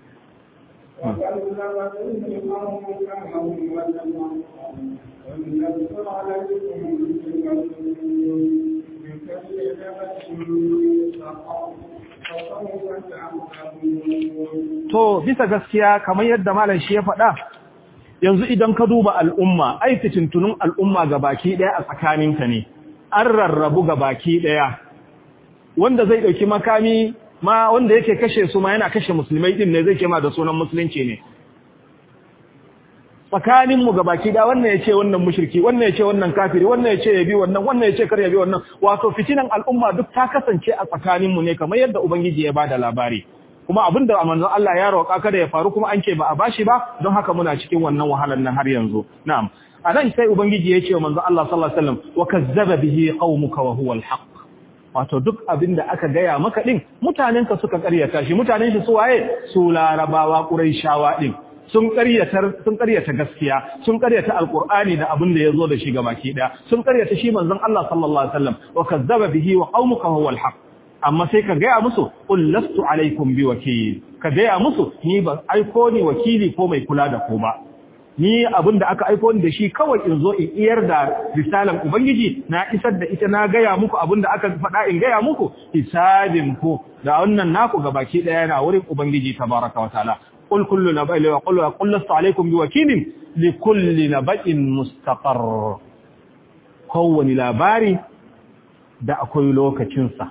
A: To bisa gaskiya kamar yadda malam shi ya faɗa yanzu idan ka duba al'umma ai fitintunun al'umma ga baki ɗaya a tsakaninta ne an rarrabu ga baki ɗaya wanda zai ɗauki makami ma wanda yake kashe su ma yana kashe musulmai ɗin ne zai kema da sunan musulunci ne tsakaninmu ga baki ɗaya wannan ya ce wannan mushirki wannan ya ce wannan kafiri wannan ya ce ya bi wannan wannan ya ce kar ya bi wannan wato fitinan al'umma duk ta kasance a tsakaninmu ne kamar yadda ubangiji ya bada labari kuma abinda manzon Allah ya roƙa kada ya faru kuma an ce ba a bashi ba don haka muna cikin wannan wahalar nan har yanzu na'am anan sai ubangiji ya ce wa manzon Allah sallallahu alaihi wasallam wa kazzaba bihi qaumuka wa huwa al wato duk abinda aka gaya maka din mutanenka suka ƙaryata shi mutanen shi su waye su larabawa quraishawa din sun ƙaryata sun ƙaryata gaskiya sun ƙaryata alqur'ani da abin da yazo da shi gabaki daya sun ƙaryata shi manzon Allah sallallahu alaihi wasallam wa kazzaba bihi wa qaumuka huwa al amma sai ka gaya musu qul lastu alaikum biwakil ka gaya musu ni ba aiko ni wakili ko mai kula da ku ba ni abin da aka aiko ni da shi kawai in zo in iyar da risalan ubangiji na isar da ita na gaya muku abin da aka faɗa in gaya muku hisabin ku da wannan naku gabaki daya yana wurin ubangiji tabaraka wa ta'ala qul kullu naba'in wa qul qul lastu alaikum biwakilin li kulli naba'in mustaqarr kowani labari da akwai lokacinsa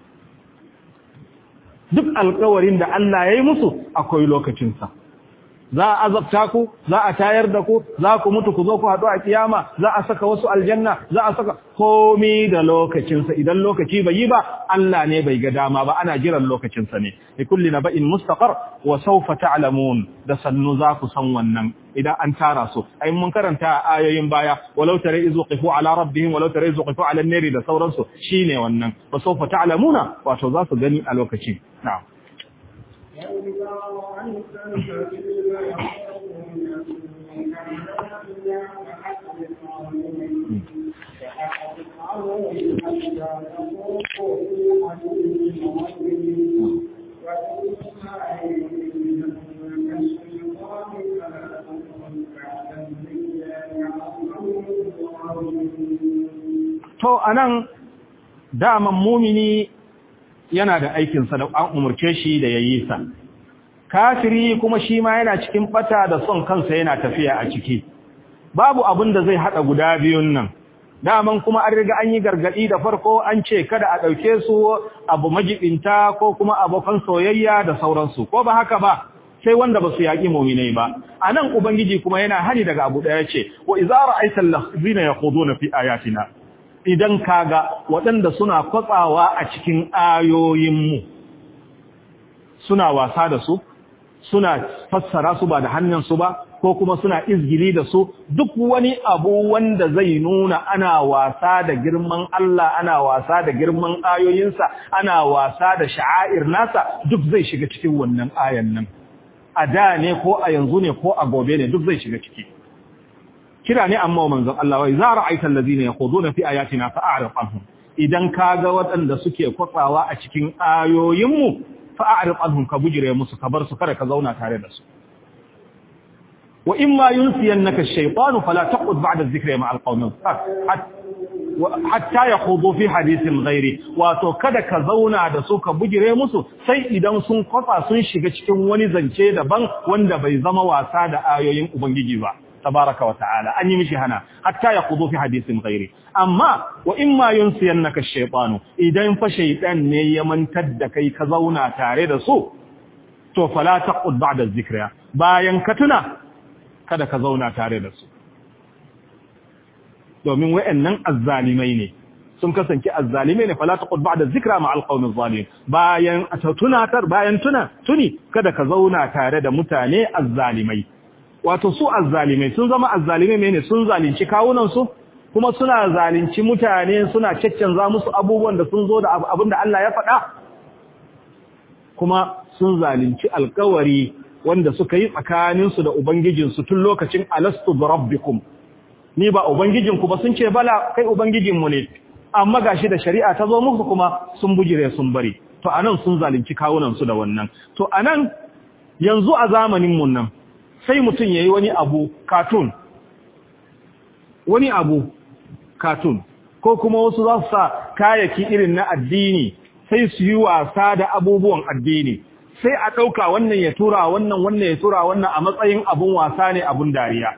A: duk alkawarin da Allah ya yi musu akwai lokacinsa za a azabta ku za a tayar da ku za ku mutu ku zo ku haɗu a kiyama za a saka wasu aljanna za a saka komi da lokacinsa idan lokaci bai yi ba Allah ne bai ga dama ba ana jiran lokacinsa ne li kulli naba'in mustaqar wa sawfa ta'lamun da sannu za ku san wannan idan an tara su ai mun karanta ayoyin baya walau tare izu qifu ala rabbihim walau tare izu qifu ala an-nari da sauransu shine wannan wa sawfa ta'lamuna wato za su gani a lokaci na'am To, anan daman mumini yana da aikinsa da an umarce shi da ya yi sa. Kafiri kuma shi ma yana cikin bata da son kansa yana tafiya a ciki. Babu abin da zai haɗa guda biyun nan. Daman kuma an riga an yi gargaɗi da farko an ce kada a ɗauke su abu majibinta ko kuma abokan soyayya da sauransu, ko ba haka ba. sai wanda ba su yaƙi muminai ba a nan ubangiji kuma yana hani daga abu ɗaya ce wa izara aitan lahzina ya kudu na fi ayatina idan kaga waɗanda suna kwatsawa a cikin ayoyinmu suna wasa da su suna fassara su ba da hannunsu ba ko kuma suna izgili da su duk wani abu wanda zai nuna ana wasa da girman Allah ana wasa da girman ayoyinsa ana wasa da sha'air nasa duk zai shiga cikin wannan ayan nan a da ne ko a yanzu ne ko a gobe ne duk zai shiga ciki kira ne amma manzon Allah wai za ra'aita allazina yaquduna fi ayatina fa'arif anhum idan kaga waɗanda suke kwatsawa a cikin ayoyinmu fa'arif anhum ka bujire musu ka bar su kada ka zauna tare da su wa imma yunsiyannaka ash-shaytanu fala taqud ba'da adh-dhikri ma'a al-qawmi hatta yakhudu fi hadithin ghairi wato kada ka zauna da su ka bujire musu sai idan sun kwatsa sun shiga cikin wani zance daban wanda bai zama wasa da ayoyin ubangiji ba tabaraka wa ta'ala an yi mishi hana hatta ya kudu fi hadisin ghairi amma wa imma yunsiyannaka ash-shaytanu idan fa shaytan ne ya mantar da kai ka zauna tare da su to fala taqud ba'da dhikra bayan ka tuna kada ka zauna tare da su domin wayannan azzalimai ne sun kasance azzalimai ne fala taqud ba'da dhikra ma alqawmi zalim bayan tunatar bayan tuna tuni kada ka zauna tare da mutane azzalimai wato su azzalimai sun zama azzalimai ne sun zalunci kawunan su kuma suna zalunci mutane suna caccanza musu abubuwan da sun zo da abin da Allah ya faɗa kuma sun zalunci alkawari wanda suka yi tsakaninsu da ubangijinsu tun lokacin alastu bi rabbikum ni ba ubangijinku ba sun ce bala kai ubangijinmu ne amma gashi da shari'a ta zo musu kuma sun bujire sun bari to anan sun zalunci kawunan su da wannan to anan yanzu a zamanin mun nan sai mutum yayi wani abu cartoon wani abu cartoon ko kuma wasu za su sa kayaki irin na addini sai su yi wasa da abubuwan addini sai a ɗauka wannan ya tura wannan wannan ya tura wannan a matsayin abun wasa ne abun dariya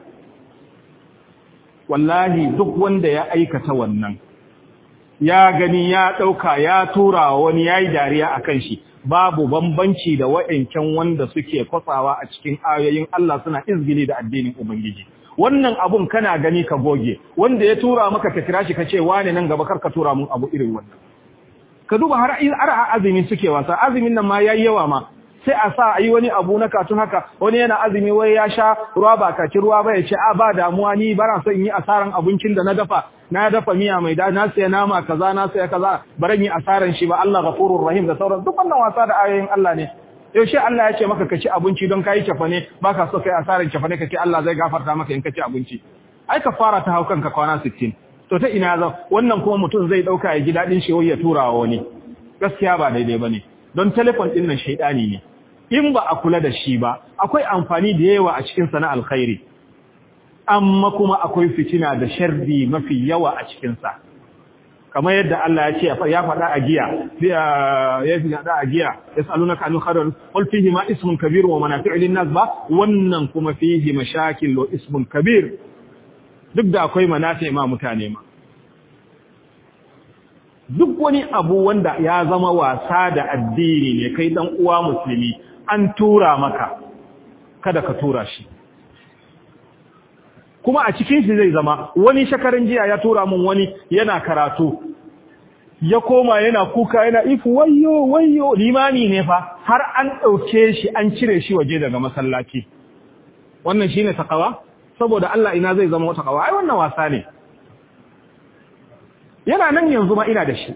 A: wallahi duk wanda ya aikata wannan ya gani ya ɗauka ya tura wani ya yi dariya a kan shi babu bambanci da wa'ancan wanda suke kwatsawa a cikin ayoyin Allah suna izgili da addinin Ubangiji wannan abun kana gani ka goge wanda ya tura maka ka kira shi ka ce wane nan gaba kar ka tura mun abu irin wannan ka duba har har azumi suke wasa azumin nan ma yayi yawa ma sai a sa ayi wani abu na katun haka wani yana azumi wai ya sha ruwa ba kaci ruwa ba ya ce a ba damuwa ni bara son yi asaran abincin da na dafa na dafa miya mai da na saya nama kaza na saya kaza baran yi asaran shi ba Allah ghafurur rahim da sauran duk wannan wasa da ayoyin Allah ne yaushe Allah ya ce maka ka ci abinci don kai cefane baka so kai asaran cefane kace Allah zai gafarta maka in ka ci abinci ai ka fara ta haukan ka kwana 60 to ta ina za wannan kuma mutum zai dauka ya ji dadin shi ya tura wa wani gaskiya ba daidai bane don telefon din nan shaydani ne in ba a kula da shi ba akwai amfani da yawa a cikin sana alkhairi amma kuma akwai fitina da sharri mafi yawa a cikin sa kamar yadda Allah ya ce ya faɗa a giya ya fi faɗa a giya yasalunaka anil khair qul fihi ma ismun kabir wa manafi'u lin nas ba wannan kuma fihi mashakil wa ismun kabir duk da akwai manafi ma mutane ma duk wani abu wanda ya zama wasa da addini ne kai dan uwa musulmi an tura maka kada ka tura shi kuma a cikin shi zai zama wani shakarin jiya ya tura mun wani yana karatu ya koma yana kuka yana ifu wayyo wayyo limami ne fa har an ɗauke shi an cire shi waje daga masallaci wannan shine takawa saboda Allah ina zai zama takawa ai wannan wasa ne yana nan yanzu ma ina da shi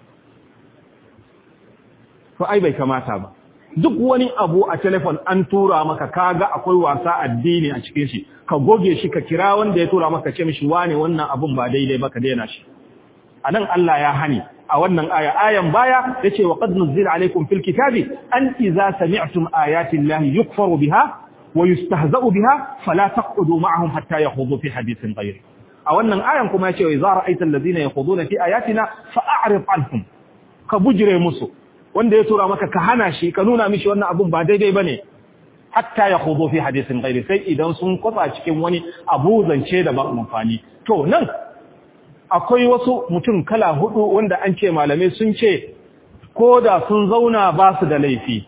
A: to ai bai kamata ba duk wani abu a telefon an tura maka kaga akwai wasa addini a cikin shi ka goge shi ka kira wanda ya tura maka ce mishi wane wannan abun ba daidai ba ka daina shi anan Allah ya hani a wannan aya ayan baya yace wa qad nuzila alaykum fil kitabi an idza sami'tum ayati llahi yukfaru biha wa yustahza'u biha fala taq'udu ma'ahum hatta yakhudu fi hadithin ghayri a wannan ayan kuma yace idza ra'aita alladhina yakhuduna fi ayatina fa'rid anhum ka bujire musu wanda ya tura maka ka hana shi ka nuna mishi wannan abun ba daidai bane hatta ya khudu fi hadisin ghairi sai idan sun kwatsa cikin wani abu zance da ba amfani to nan akwai wasu mutum kala hudu wanda an ce malamai sun ce ko da sun zauna ba su da laifi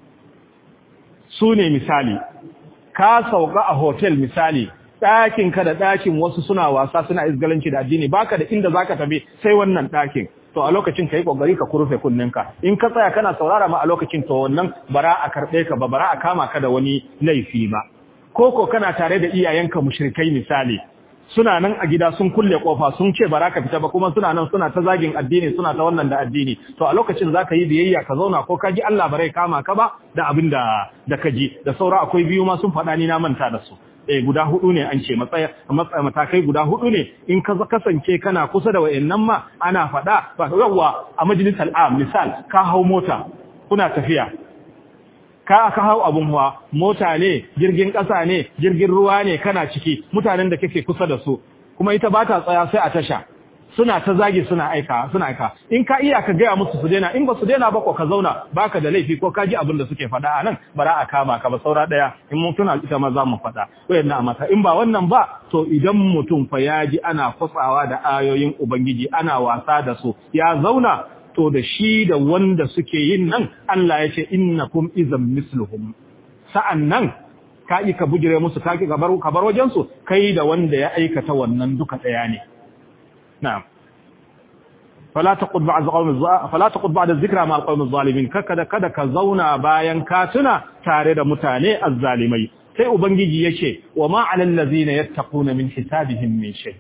A: su ne misali ka sauka a hotel misali ɗakin ka da ɗakin wasu suna wasa suna izgalanci da addini baka da inda zaka tafi sai wannan ɗakin to a lokacin kai kokari ka kurfe kunninka in ka tsaya kana saurara ma a lokacin to wannan bara a karbe ka ba bara a kama ka da wani laifi ba koko kana tare da iyayenka mushrikai misali suna nan a gida sun kulle kofa sun ce bara ka fita ba kuma suna nan suna ta zagin addini suna ta wannan da addini to a lokacin zaka yi biyayya ka zauna ko ka ji Allah bare kama ka ba da abin da da ka ji da saura akwai biyu ma sun faɗa ni na manta da su eh guda hudu ne an ce matsaya matakai guda hudu ne in ka kasance kana kusa da wayannan ma ana faɗa ba yawa a majalisar am misal ka hau mota kuna tafiya ka ka hau abun hawa mota ne jirgin ƙasa ne jirgin ruwa ne kana ciki mutanen da kake kusa da su kuma ita ba ta tsaya sai a tasha suna ta zagi suna aika suna aika in ka iya ka gaya musu su daina in ba su daina ba ko ka zauna baka da laifi ko ka ji abin da suke faɗa a nan bara a kama ka ba saura ɗaya in mun tuna ita ma za mu faɗa wayannan a mata in ba wannan ba to idan mutum fa ya ji ana kwatsawa da ayoyin ubangiji ana wasa da su ya zauna to da shi da wanda suke yin nan Allah ya ce innakum izam misluhum sa'an nan ka yi ka bujire musu ka ki ka bar wajen su kai da wanda ya aikata wannan duka ɗaya ne نعم فلا تقض بعد قوم فلا تقض بعد الذكرى مع القوم الظالمين كkada kada ka zauna bayan ka tuna tare da mutane azzalimai sai ubangiji yace wa ma alal ladina yattaquna min hisabihim min shay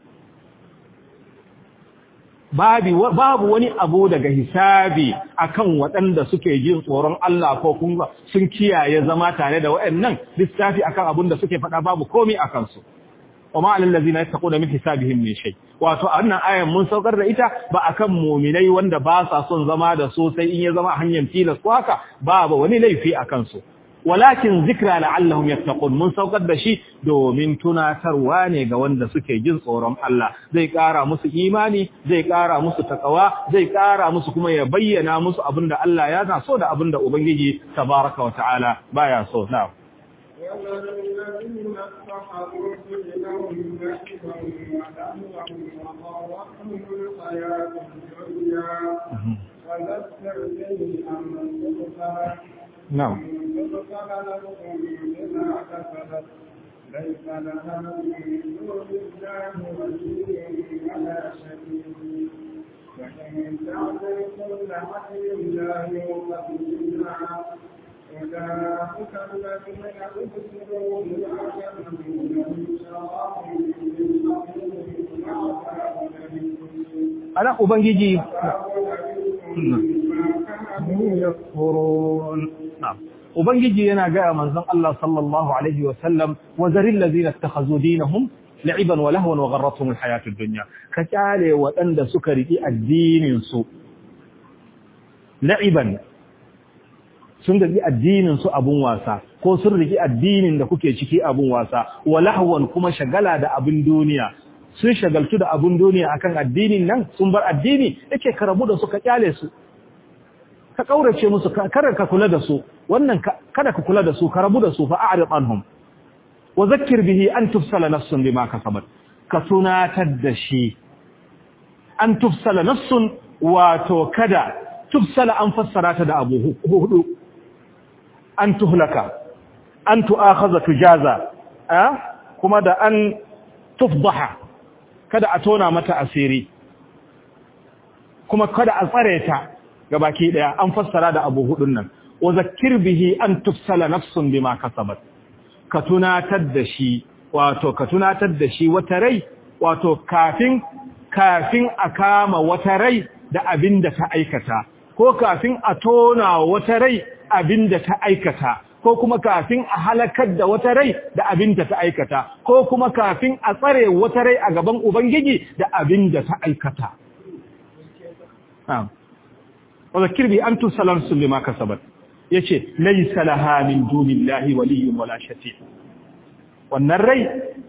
A: babu babu wani abu daga hisabi akan waɗanda suke jin tsoron Allah ko kun sun kiyaye zama tare da waɗannan lissafi akan abun da suke faɗa babu komai akan su wa ma alal ladzina yattaquna min hisabihim min shay wato wannan ayan mun saukar da ita ba akan mu'minai wanda ba sa son zama da so sai in ya zama hanyar tilas ko haka ba ba wani laifi akan su walakin zikra la'allahum yattaqun mun saukar da shi domin tunatarwa ne ga wanda suke jin tsoron Allah zai ƙara musu imani zai ƙara musu takawa zai ƙara musu kuma ya bayyana musu abinda Allah ya na so da abinda ubangiji tabaraka wa ta'ala baya so na'am
B: والذين اتخذوا دينهم لعبا ولهوا وغرتهم الحياة الدنيا فذكر به أن تبصر
A: na'am
B: تبصر لكم بما كسبت ليس لها من دون الله ولي ولا شفيع وإن تعدل كل عدل لا يوقف منها أولئك الذين أبصروا بما كسبوا لهم شراب من قبل وعذاب أليم
A: ana ubangiji
B: yakfurun
A: ubangiji yana ga manzon Allah sallallahu alaihi wa sallam wa zaril ladina ittakhazu dinahum la'iban wa lahwan wa gharratuhum alhayatud dunya ka kyale waɗanda suka riki addinin su la'iban sun riki addinin su abun wasa ko sun riki addinin da kuke ciki abun wasa wa lahwan kuma shagala da abin duniya sun shagaltu da abun duniya akan addinin nan sun bar addini yake karabu da su ka kyale su ka kaurace musu kada ka kula da su wannan kada ka kula da su ka rabu da su fa a'rid anhum wa zakkir bihi an tufsala nafsun bima kasabat ka tunatar da shi an tufsala nafsun wato kada tufsala an fassara ta da abu hudu an tuhlaka an tu'akhadha tujaza kuma da an tufdaha kada a tona mata asiri kuma kada a tsare ta gabaki daya an fassara da abu hudun nan wa zakkir bihi an tufsala nafsun bima kasabat ka tunatar da shi wato ka tunatar da shi wata rai wato kafin kafin a kama wata rai da abinda ta aikata ko kafin a tona wata rai abinda ta aikata ko kuma kafin a halakar da wata rai da abinda ta aikata ko kuma kafin a tsare wata rai a gaban ubangiji da abinda ta aikata وذكر بي أن تسلم لما كسبت yace laysa laha min dunillahi waliyyun wala shafi' wannan rai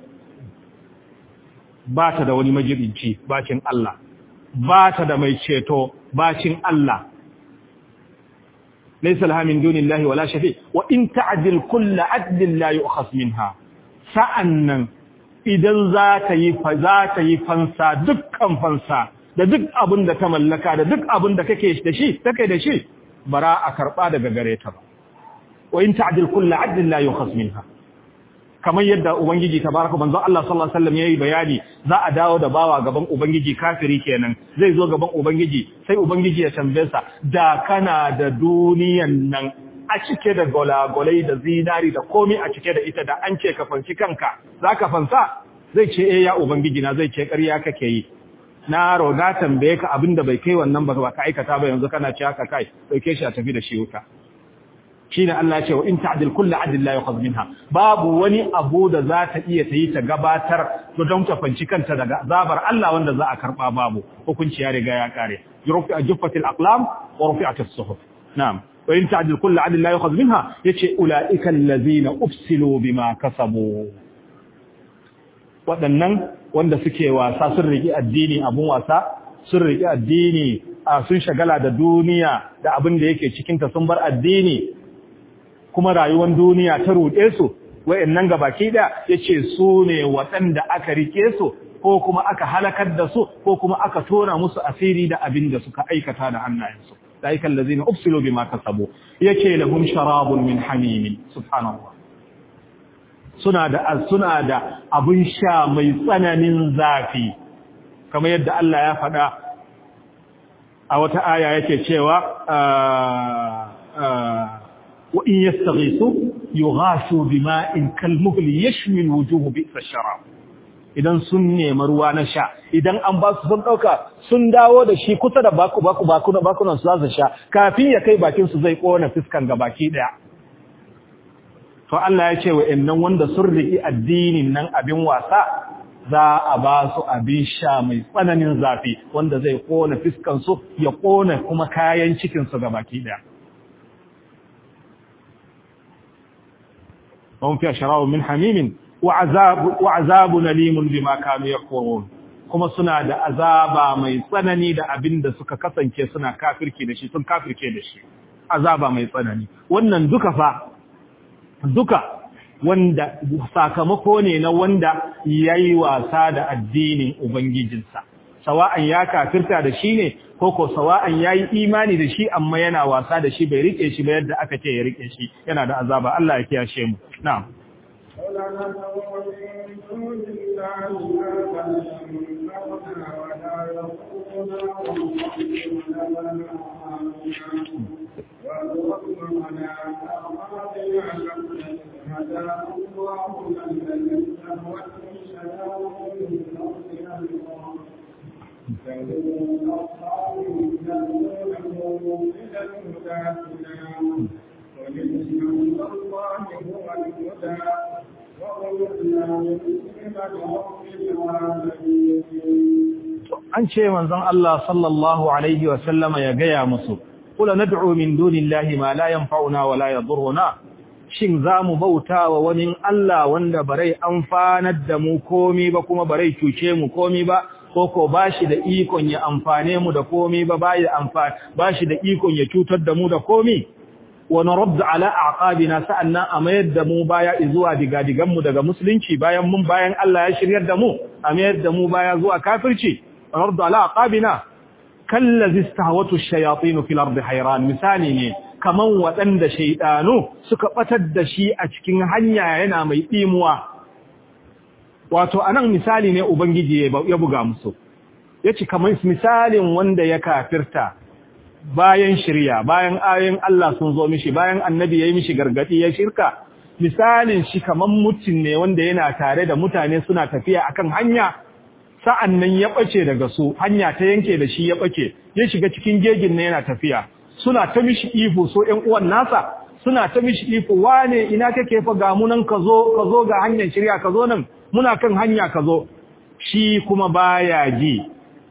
A: ba ta da wani majibinci bacin Allah ba ta da mai ceto bacin Allah laysa laha min dunillahi wala shafi' wa in ta'dil kullu adlin la yu'khas minha sa'annan idan za ta yi fa za ta yi fansa dukkan fansa da duk abin da ta mallaka da duk abin da kake da shi take da shi bara a karba daga gare ta ba wa in ta'dil kullu 'adlin la yukhas minha kamar yadda ubangiji tabaraka manzo Allah sallallahu alaihi wasallam yayi bayani za a dawo da bawa gaban ubangiji kafiri kenan zai zo gaban ubangiji sai ubangiji ya tambaye sa da kana da duniyan nan a cike da golagolai da zinari da komai a cike da ita da an ce ka fanci kanka zaka fansa zai ce eh ya ubangiji na zai ce ƙarya kake yi na roga tambaye ka abinda bai kai wannan ba ka aikata ba yanzu kana ci haka kai dauke shi a tafi da shi wuta shine Allah ya ce wa in ta'dil kullu adl la yukhadh minha babu wani abu da za ta iya tayi ta gabatar to don ta fanci kanta daga azabar Allah wanda za a karba babu hukunci ya riga ya kare yurufi ajfatil aqlam wa rufi'at as-suhuf na'am wa in ta'dil kullu adl la yukhadh minha yace ulaika allazina ufsilu bima kasabu waɗannan wanda suke wasa sun riƙi addini abun wasa sun riƙi addini a sun shagala da duniya da abin da yake cikinta sun bar addini kuma rayuwar duniya ta ruɗe su wayannan gabaki da yace su ne waɗanda aka rike su ko kuma aka halakar da su ko kuma aka tona musu asiri da abin da suka aikata da hannayensu ذلك الذين أبسلوا بما كسبوا يكي لهم شراب من حميم سبحان الله suna da suna da abun sha mai tsananin zafi kamar yadda Allah ya faɗa a wata aya yake cewa wa in yastaghisu yughasu bima'in kalmuhli yashmi alwujuh bi'sa sharab idan sun nemi ruwa na sha idan an ba su sun dauka sun dawo da shi kusa da baku baku baku na bakunan su za su sha kafin ya kai bakin su zai kona fiskan gabaki daya to Allah ya ce wa'annan wanda sun riƙi addinin nan abin wasa za a ba su abin sha mai tsananin zafi wanda zai kona fiskansu ya kona kuma kayan cikinsu ga baki daya وهم فيها شراب من حميم وعذاب وعذاب نليم بما كانوا يكفرون kuma suna da azaba mai tsanani da abin da suka kasance suna kafirke da shi sun kafirke da shi azaba mai tsanani wannan duka fa duka wanda sakamako ne na wanda yayi wasa da addinin ubangijinsa sawa'an ya kafirta da shi ne ko ko sawa'an yayi imani da shi amma yana wasa da shi bai rike shi ba yadda aka ce ya rike shi yana da azaba Allah ya kiyashe mu na'am an ce manzon Allah sallallahu alaihi wa sallama ya gaya musu kula nad'u min dunillahi ma la yanfa'una wa la yadurruna shin zamu bauta wa wani Allah wanda barai amfanar da mu komi ba kuma barai cuce mu komi ba ko ko bashi da ikon ya amfane mu da komi ba bai amfani bashi da ikon ya cutar da mu da komi wa naradd ala aqabina sa'annan a mayar da mu baya zuwa digadigan mu daga musulunci bayan mun bayan Allah ya shiryar da mu a mayar da mu baya zuwa kafirci naradd ala aqabina kallazi istahwatu ash-shayatin fil ardi hayran misali ne kaman waɗanda shaydanu suka batar da shi a cikin hanya yana mai dimuwa wato anan misali ne ubangiji ya buga musu yace kaman misalin wanda ya kafirta bayan shirya bayan ayoyin Allah sun zo mishi bayan annabi yayi mishi gargadi ya shirka misalin shi kaman mutum ne wanda yana tare da mutane suna tafiya akan hanya sa'annan ya bace daga su hanya ta yanke da shi ya bace ya shiga cikin gegin ne yana tafiya suna ta mishi ihu so ƴan uwan nasa suna ta mishi ihu wane ina kake fa ga mu nan ka zo ka zo ga hanyar shirya ka zo nan muna kan hanya ka zo shi kuma baya ji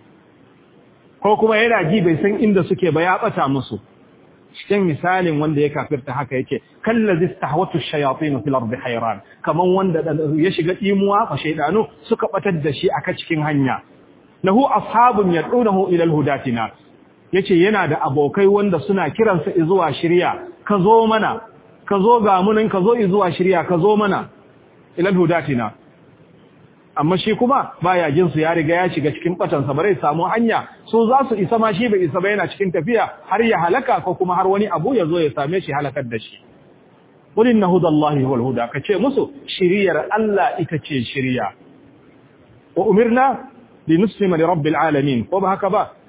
A: ko kuma yana ji bai san inda suke ba ya bata musu cikin misalin wanda ya kafirta haka yake kallazi istahwatu ash-shayatin fil ardi hayran kaman wanda ya shiga imuwa fa shaydanu suka batar da shi aka cikin hanya lahu ashabun yad'unahu ila al-hudatina yace yana da abokai wanda suna kiransa zuwa shiriya ka zo mana ka zo ga munin ka zo zuwa shiriya ka zo mana ila al-hudatina amma shi kuma baya jin su ya riga ya shiga cikin batansa bare samu hanya so za su isa ma shi bai isa ba yana cikin tafiya har ya halaka ko kuma har wani abu ya zo ya same shi halakar da shi qul inna hudallahi huwal huda kace musu shiriyar Allah ita ce shiriya wa umirna linuslima li rabbil alamin ko ba haka ba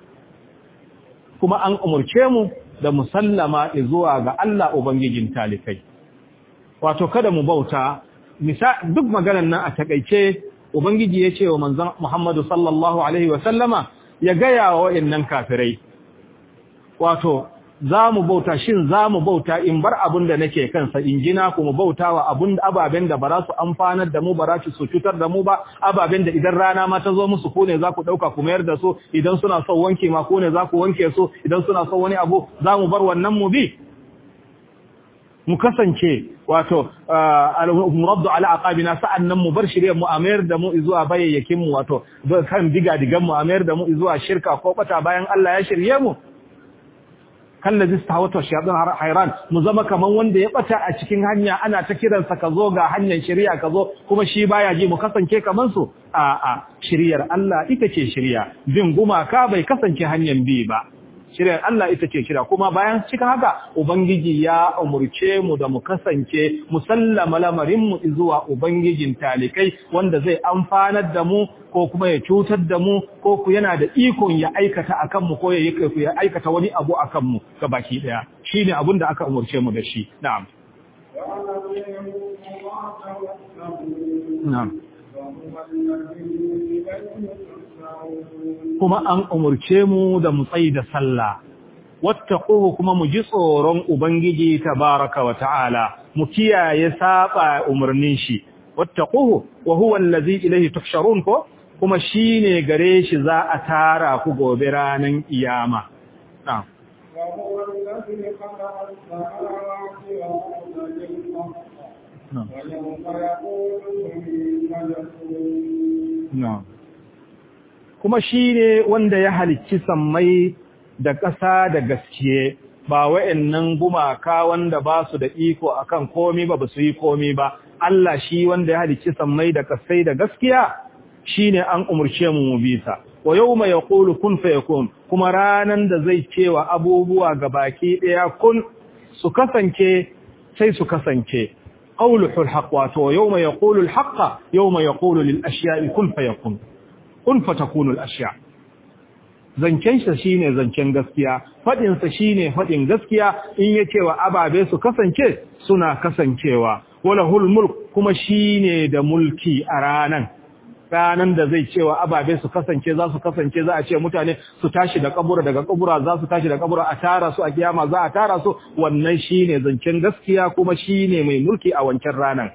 A: kuma an umurce mu da musallama zuwa ga Allah ubangijin talikai wato kada mu bauta duk maganar nan a takeice Ubangiji ya ce wa manzan Muhammadu sallallahu Alaihi wasallama ya gaya wa wa'innan kafirai, wato, za mu bauta shin za mu bauta in bar abin da nake kansa in gina ku mu bauta wa abin ababen da ba za su amfanar da mu ba za su cutar da mu ba ababen da idan rana ma ta zo musu ko ne za ku ɗauka ku mayar da su idan suna son wanke ma ko ne za ku wanke su idan suna son wani abu za mu bar wannan mu bi mu kasance wato al-muraddu ala aqabina sa'annan mu bar shirye mu amayar da mu zuwa bayayyakin mu wato kan diga digan mu amayar da mu zuwa shirka ko bata bayan Allah ya shirye mu kallazi stawata shayatin hayran mu zama kaman wanda ya bata a cikin hanya ana ta kiransa ka zo ga hanyar shari'a ka zo kuma shi baya ji mu kasance kaman su a a shiriyar Allah ita ce shiriya bin gumaka bai kasance hanyar bi ba shiryar Allah ita ce kira kuma bayan cikin haka ubangiji ya umurce mu da mu kasance musallama lamarin mu zuwa ubangijin talikai wanda zai amfanar da mu ko kuma ya cutar da mu ko ku yana da ikon ya aikata akan mu ko ya yi ya aikata wani abu akan mu baki daya shine abin da aka umurce mu da shi na'am na'am kuma an umurce mu da mu tsayi da sallah wattaquhu kuma mu ji tsoron ubangiji tabaraka wa ta'ala mu kiyaye saba umarnin shi wattaquhu wa huwa allazi ilayhi tuhsharun ko kuma shine gare shi za a tara ku gobe ranan kiyama na'am
B: وهو الذي خلق السماوات والأرض بالحق
A: نعم.
B: ويوم يقول كن فيكون
A: na'am kuma shine wanda ya halicci sammai da ƙasa da gaskiye ba wa'annan gumaka wanda ba su da iko akan komi ba ba su yi komi ba Allah shi wanda ya halicci sammai da ƙasai da gaskiya shine an umurce mu mu bisa wa yawma yaqulu kun fayakun kuma ranan da zai cewa abubuwa gabaki daya kun su kasance sai su kasance qawluhul haqq wato yawma yaqulu al-haqqa yawma yaqulu lil ashya'i kun fayakun kun fatakunu al-ashya' zancen sa shine zancen gaskiya fadin sa shine fadin gaskiya in yace wa ababe su kasance suna kasancewa walahul mulk kuma shine da mulki a ranan ranan da zai cewa ababe su kasance za su kasance za a ce mutane su tashi da kabura daga kabura za su tashi da kabura a tara su a kiyama za a tara su wannan shine zancen gaskiya kuma shine mai mulki a wancan ranan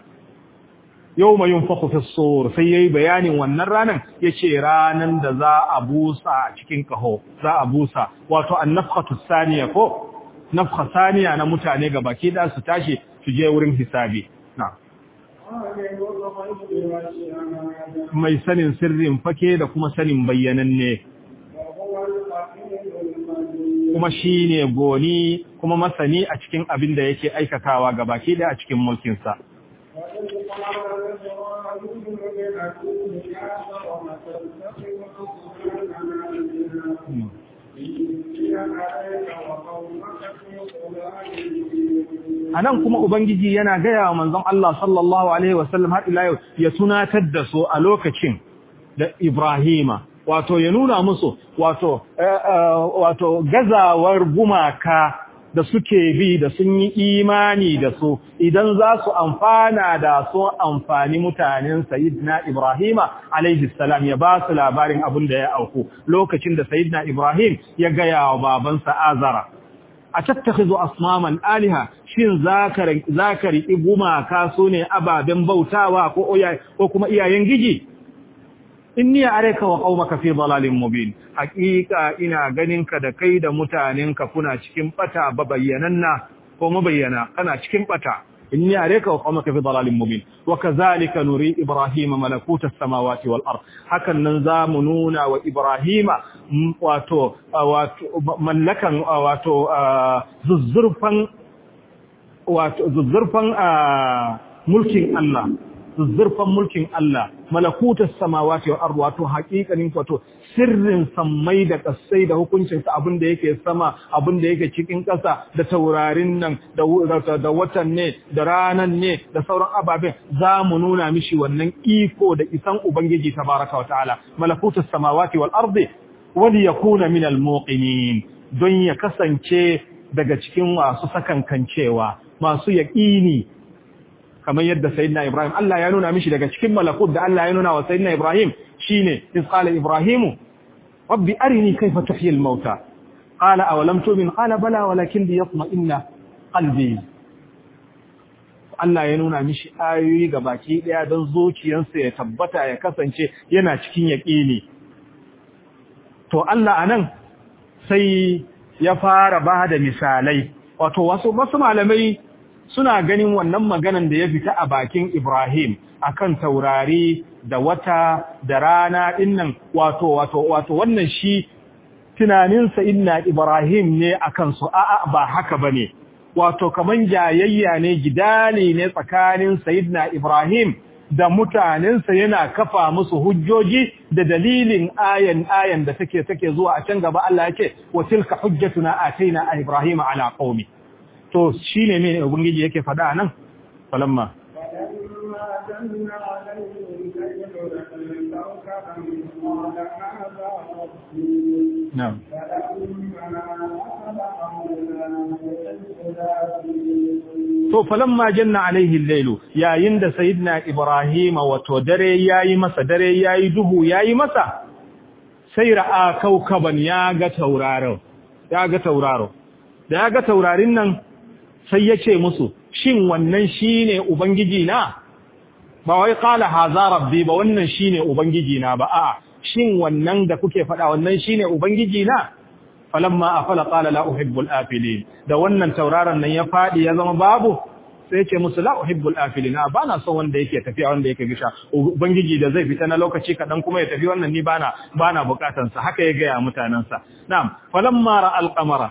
A: yau mai yin sur sai ya yi bayanin wannan ranar ya ce ranar da za a busa a cikin kaho za a busa wato an nafkatu saniya ko nafka saniya na mutane ga baki da su tashi su je wurin hisabi na
B: عالم الغيب والشهادة
A: mai sanin sirrin fake da kuma sanin bayyananne
B: وهو الحكيم الخبير
A: kuma shi ne goni kuma masani a cikin abin da yake aikatawa ga baki da a cikin mulkinsa
B: وإذ قال إبراهيم لأبيه آزر وتتخذ أصنامنا آلهة إني أريك وقومك في ضلال مبين
A: a nan kuma Ubangiji yana gaya wa manzon Allah sallallahu Alaihi wasallam har ila yau ya tunatar da su a lokacin da Ibrahima, wato ya nuna musu wato, eh, eh, wato gazawar gumaka da suke bi da sun yi imani da su idan za su amfana da su amfani mutanen Sayyidina Ibrahima alaihi salam ya ba su labarin abin da ya auku lokacin da Sayyidina Ibrahim ya gaya wa babansa Azara. a tattakhizu asnaman aliha shin zakari zakari gumaka sune ababen bautawa ko oya ko kuma iyayen giji inni areka wa qaumaka fi dalalin mubin haqiqa ina ganinka da kai da mutanenka kuna cikin bata babayyananna ko mabayyana kana cikin bata inni areka wa qaumaka fi dalalin mubin wa kadhalika nuri ibrahima malakuta samawati wal ard hakan nan zamu nuna wa ibrahima m- wato wato mallakan wato zuzzurfan wato zuzzurfan mulkin Allah zuzzurfan mulkin Allah malakutas samawati wal ard wato haƙiƙanin wato sirrin sammai da ƙasai da hukuncin sa abin da yake sama abin da yake cikin ƙasa da taurarin nan da wu- da da watan ne da ranan ne da sauran ababen za mu nuna mishi wannan iko da isan ubangiji tabaraka wa ta'ala malakutas samawati wal ardi wani yakuna min al muqinin don ya kasance daga cikin masu sakankancewa masu yaƙini kamar yadda sayyidina Ibrahim Allah ya nuna mishi daga cikin malakut da Allah ya nuna wa sayyidina Ibrahim shine iz qala Ibrahim rabbi arini kayfa tuhyi al-mauta qala aw lam tu'min qala bala walakin liyatma'inna qalbi Allah ya nuna mishi ayoyi baki daya don zuciyarsa ya tabbata ya kasance yana cikin yaƙini to Allah anan sai ya fara ba da misalai wato wasu wasu malamai suna ganin wannan maganan da ya fita a bakin Ibrahim akan taurari da wata da rana dinnan wato wato wato wannan shi tunaninsa inna Ibrahim ne akan su a'a ba haka bane wato kaman jayayya ne gidali ne tsakanin Sayyidina Ibrahim da mutanensa yana kafa musu hujjoji da dalilin ayan ayan da take take zuwa a can gaba Allah yake wa tilka hujjatuna ataina Ibrahim ala qaumi to shine me ubangiji yake faɗa nan falamma
B: فلما جن عليه الليل لكوكبا قال هذا ربي
A: na'am
B: فلما أفل أولى
A: to falamma janna alaihi al-lailu yayin da sayyidina Ibrahim wato dare yayi masa dare yayi duhu yayi masa sai ra'a kaukaban ya ga tauraron ya ga tauraro da ya ga taurarin nan sai ya ce musu shin wannan shine ubangiji na ba wai qala haza rabbi ba wannan shine ubangiji na ba a'a shin wannan da kuke faɗa wannan shine ubangiji na falamma afala qala la uhibbul afilin da wannan tauraron nan ya fadi ya zama babu sai ce musu la uhibbul afilina bana son wanda yake tafiya wanda yake gisha ubangiji da zai fita na lokaci kadan kuma ya tafi wannan ni bana bana bukatan sa haka ya ga ya mutanen sa na'am falamma ra al-qamara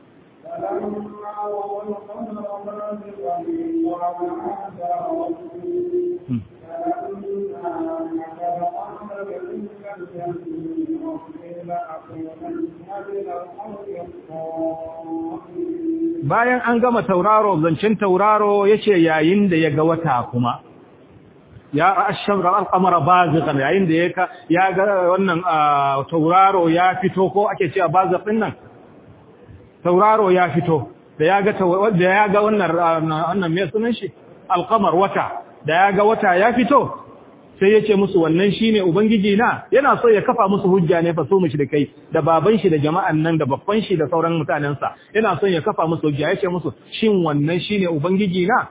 A: bayan an gama tauraro zancen tauraro yace yayin da ya ga wata kuma ya ashamra al-qamara baziqan yayin da ya ya ga wannan tauraro ya fito ko ake cewa baziqin nan tauraro ya fito da ya ga da ya ga wannan wannan me sunan shi al-qamar wata da ya ga wata ya fito sai ya ce musu wannan shine ubangiji na yana so ya kafa musu hujja ne fa so mu da kai da baban shi da jama'an nan da babban shi da sauran mutanen sa yana so ya kafa musu hujja ya ce musu shin wannan shine ubangiji na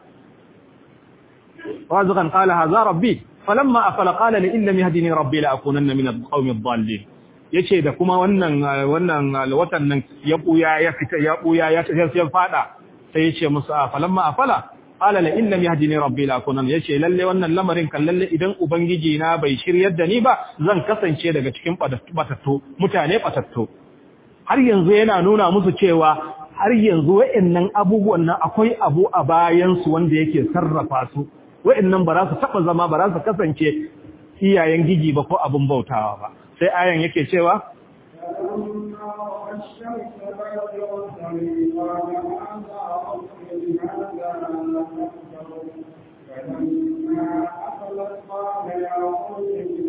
A: waziqan qala hadha rabbi falamma afala qala li illam yahdini rabbi la akunanna min alqawmi adh-dhallin yace da kuma wannan wannan watan nan ya buya ya fita ya buya ya ya fada sai yace musu falamma afala qala la in lam yahdini rabbi la kunan yace lalle wannan lamarin kan lalle idan ubangiji na bai shiryar da ni ba zan kasance daga cikin batattu mutane batattu har yanzu yana nuna musu cewa har yanzu wayannan abubuwan nan akwai abu a bayan su wanda yake sarrafa su wayannan ba za su taba zama ba za su kasance iyayen gigi ba ko abun bautawa ba sai ayan yake cewa
B: فلما أخلت قال يا قوم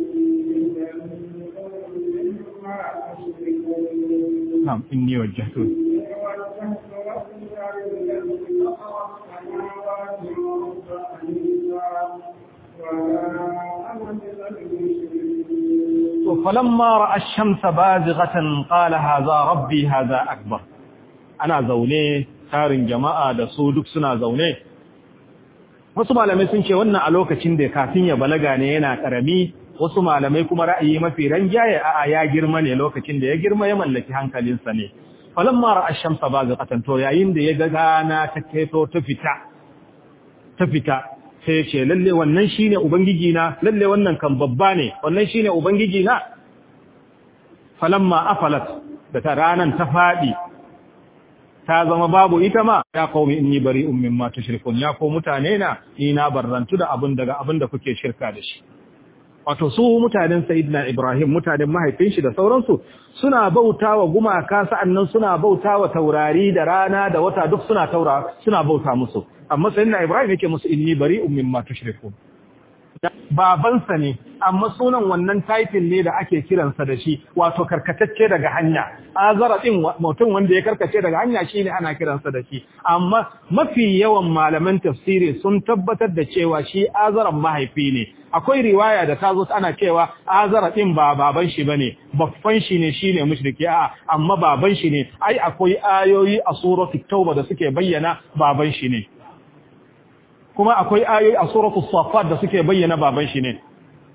B: مما أشركون
A: نعم إني وجهت
B: إني وجهت وجهي الذي فطر السماوات والأرض حنيفا وما أنا من المشركين
A: فلما رأى الشمس بازغة قال هذا ربي هذا أكبر أنا زوني tarin jama'a da su duk suna zaune wasu malamai sun ce wannan a lokacin da kafin ya balaga ne yana karami wasu malamai kuma ra'ayi mafi ranjaye a ya girma ne lokacin da ya girma ya mallaki hankalinsa ne falamma ra'a ash-shamsa baziqatan to yayin da ya ga gana ta keto ta fita ta fita sai ya ce lalle wannan shine ubangiji na lalle wannan kan babba ne wannan shine ubangiji na falamma afalat da ta ranan ta fadi ta zama babu ita ma ya qaumi inni bari'un mimma tushrikun ya ko mutane na ni na barrantu da abin daga abin da kuke shirka da shi wato su mutanen sayyidina ibrahim mutanen mahaifin shi da sauransu suna bautawa gumaka sa'annan suna bautawa taurari da rana da wata duk suna taura suna bauta musu amma sayyidina ibrahim yake musu inni bari'un mimma tushrikun babansa ne amma sunan wannan title ne da ake kiransa da shi wato karkatacce daga hanya azara din mutum wanda ya karkace daga hanya shine ana kiransa da shi amma mafi yawan malaman tafsiri sun tabbatar da cewa shi azaran mahaifi ne akwai riwaya da ta zo ana cewa azara din ba baban shi bane babban shi ne shine mushriki a amma baban shi ne ai akwai ayoyi a suratul tauba da suke bayyana baban shi ne kuma akwai ayoyi a suratul safat da suke bayyana baban shi ne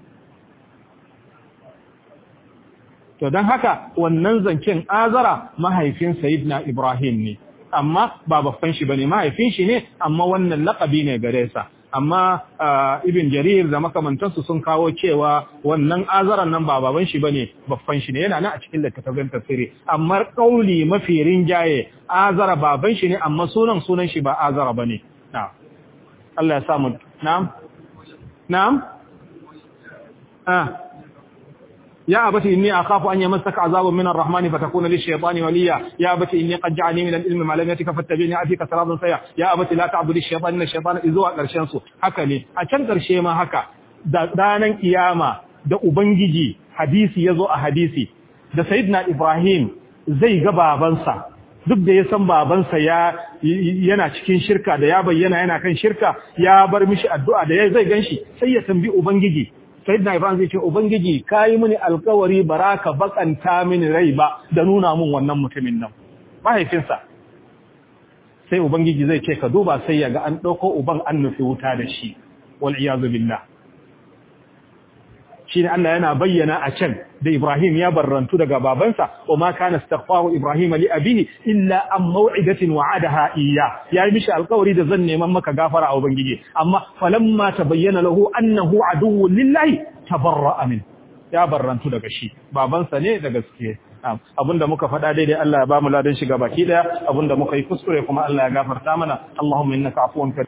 A: to don haka wannan zancen azara mahaifin sayyidina ibrahim ne amma ba babban shi bane mahaifin shi ne amma wannan laqabi ne gare sa amma ibn jarir da makamantansu sun kawo cewa wannan azaran nan ba baban shi bane babban shi ne yana nan a cikin littattafan tafsiri amma kauli mafi rinjaye azara baban shi ne amma sunan sunan shi ba azara bane na'am Allah ya samu na'am na'am ah يا أبتي إني أخاف أن يمسك عذاب من الرحمن فتكون للشيطان وليا يا أبتي إني قد جعلني من العلم ما لم يأتك فاتبعني أتيك صراطا سيا يا أبتي لا تعبد الشيطان إن الشيطان إذوا ƙarshen su haka ne a can ƙarshe ma haka da ranan kiyama da ubangiji hadisi yazo a hadisi da sayyidina Ibrahim zai ga babansa duk da ya san babansa ya yana cikin shirka da ya bayyana yana kan shirka ya bar mishi addu'a da zai ganshi sai ya tambi ubangiji sayyidina Ibrahim zai ce ubangiji kai mini alkawari baraka bakanta mini rai ba da nuna mun wannan mutumin nan mahaifinsa sai ubangiji zai ce ka duba sai ya ga an ɗauko uban an nufi wuta da shi wal iyazu billah shi ne Allah yana bayyana a can da Ibrahim ya barrantu daga babansa wa ma kana astaghfaru Ibrahim li abihi illa an maw'idatin wa'adaha iyya yayi mishi alƙawari da zan neman maka gafara a ubangiji amma falamma tabayyana lahu annahu aduwwun lillahi tabarra'a min ya barrantu daga shi babansa ne da gaske abinda muka faɗa daidai Allah ya ba mu ladan shiga baki daya abinda muka yi kuskure kuma Allah ya gafarta mana Allahumma innaka afuwun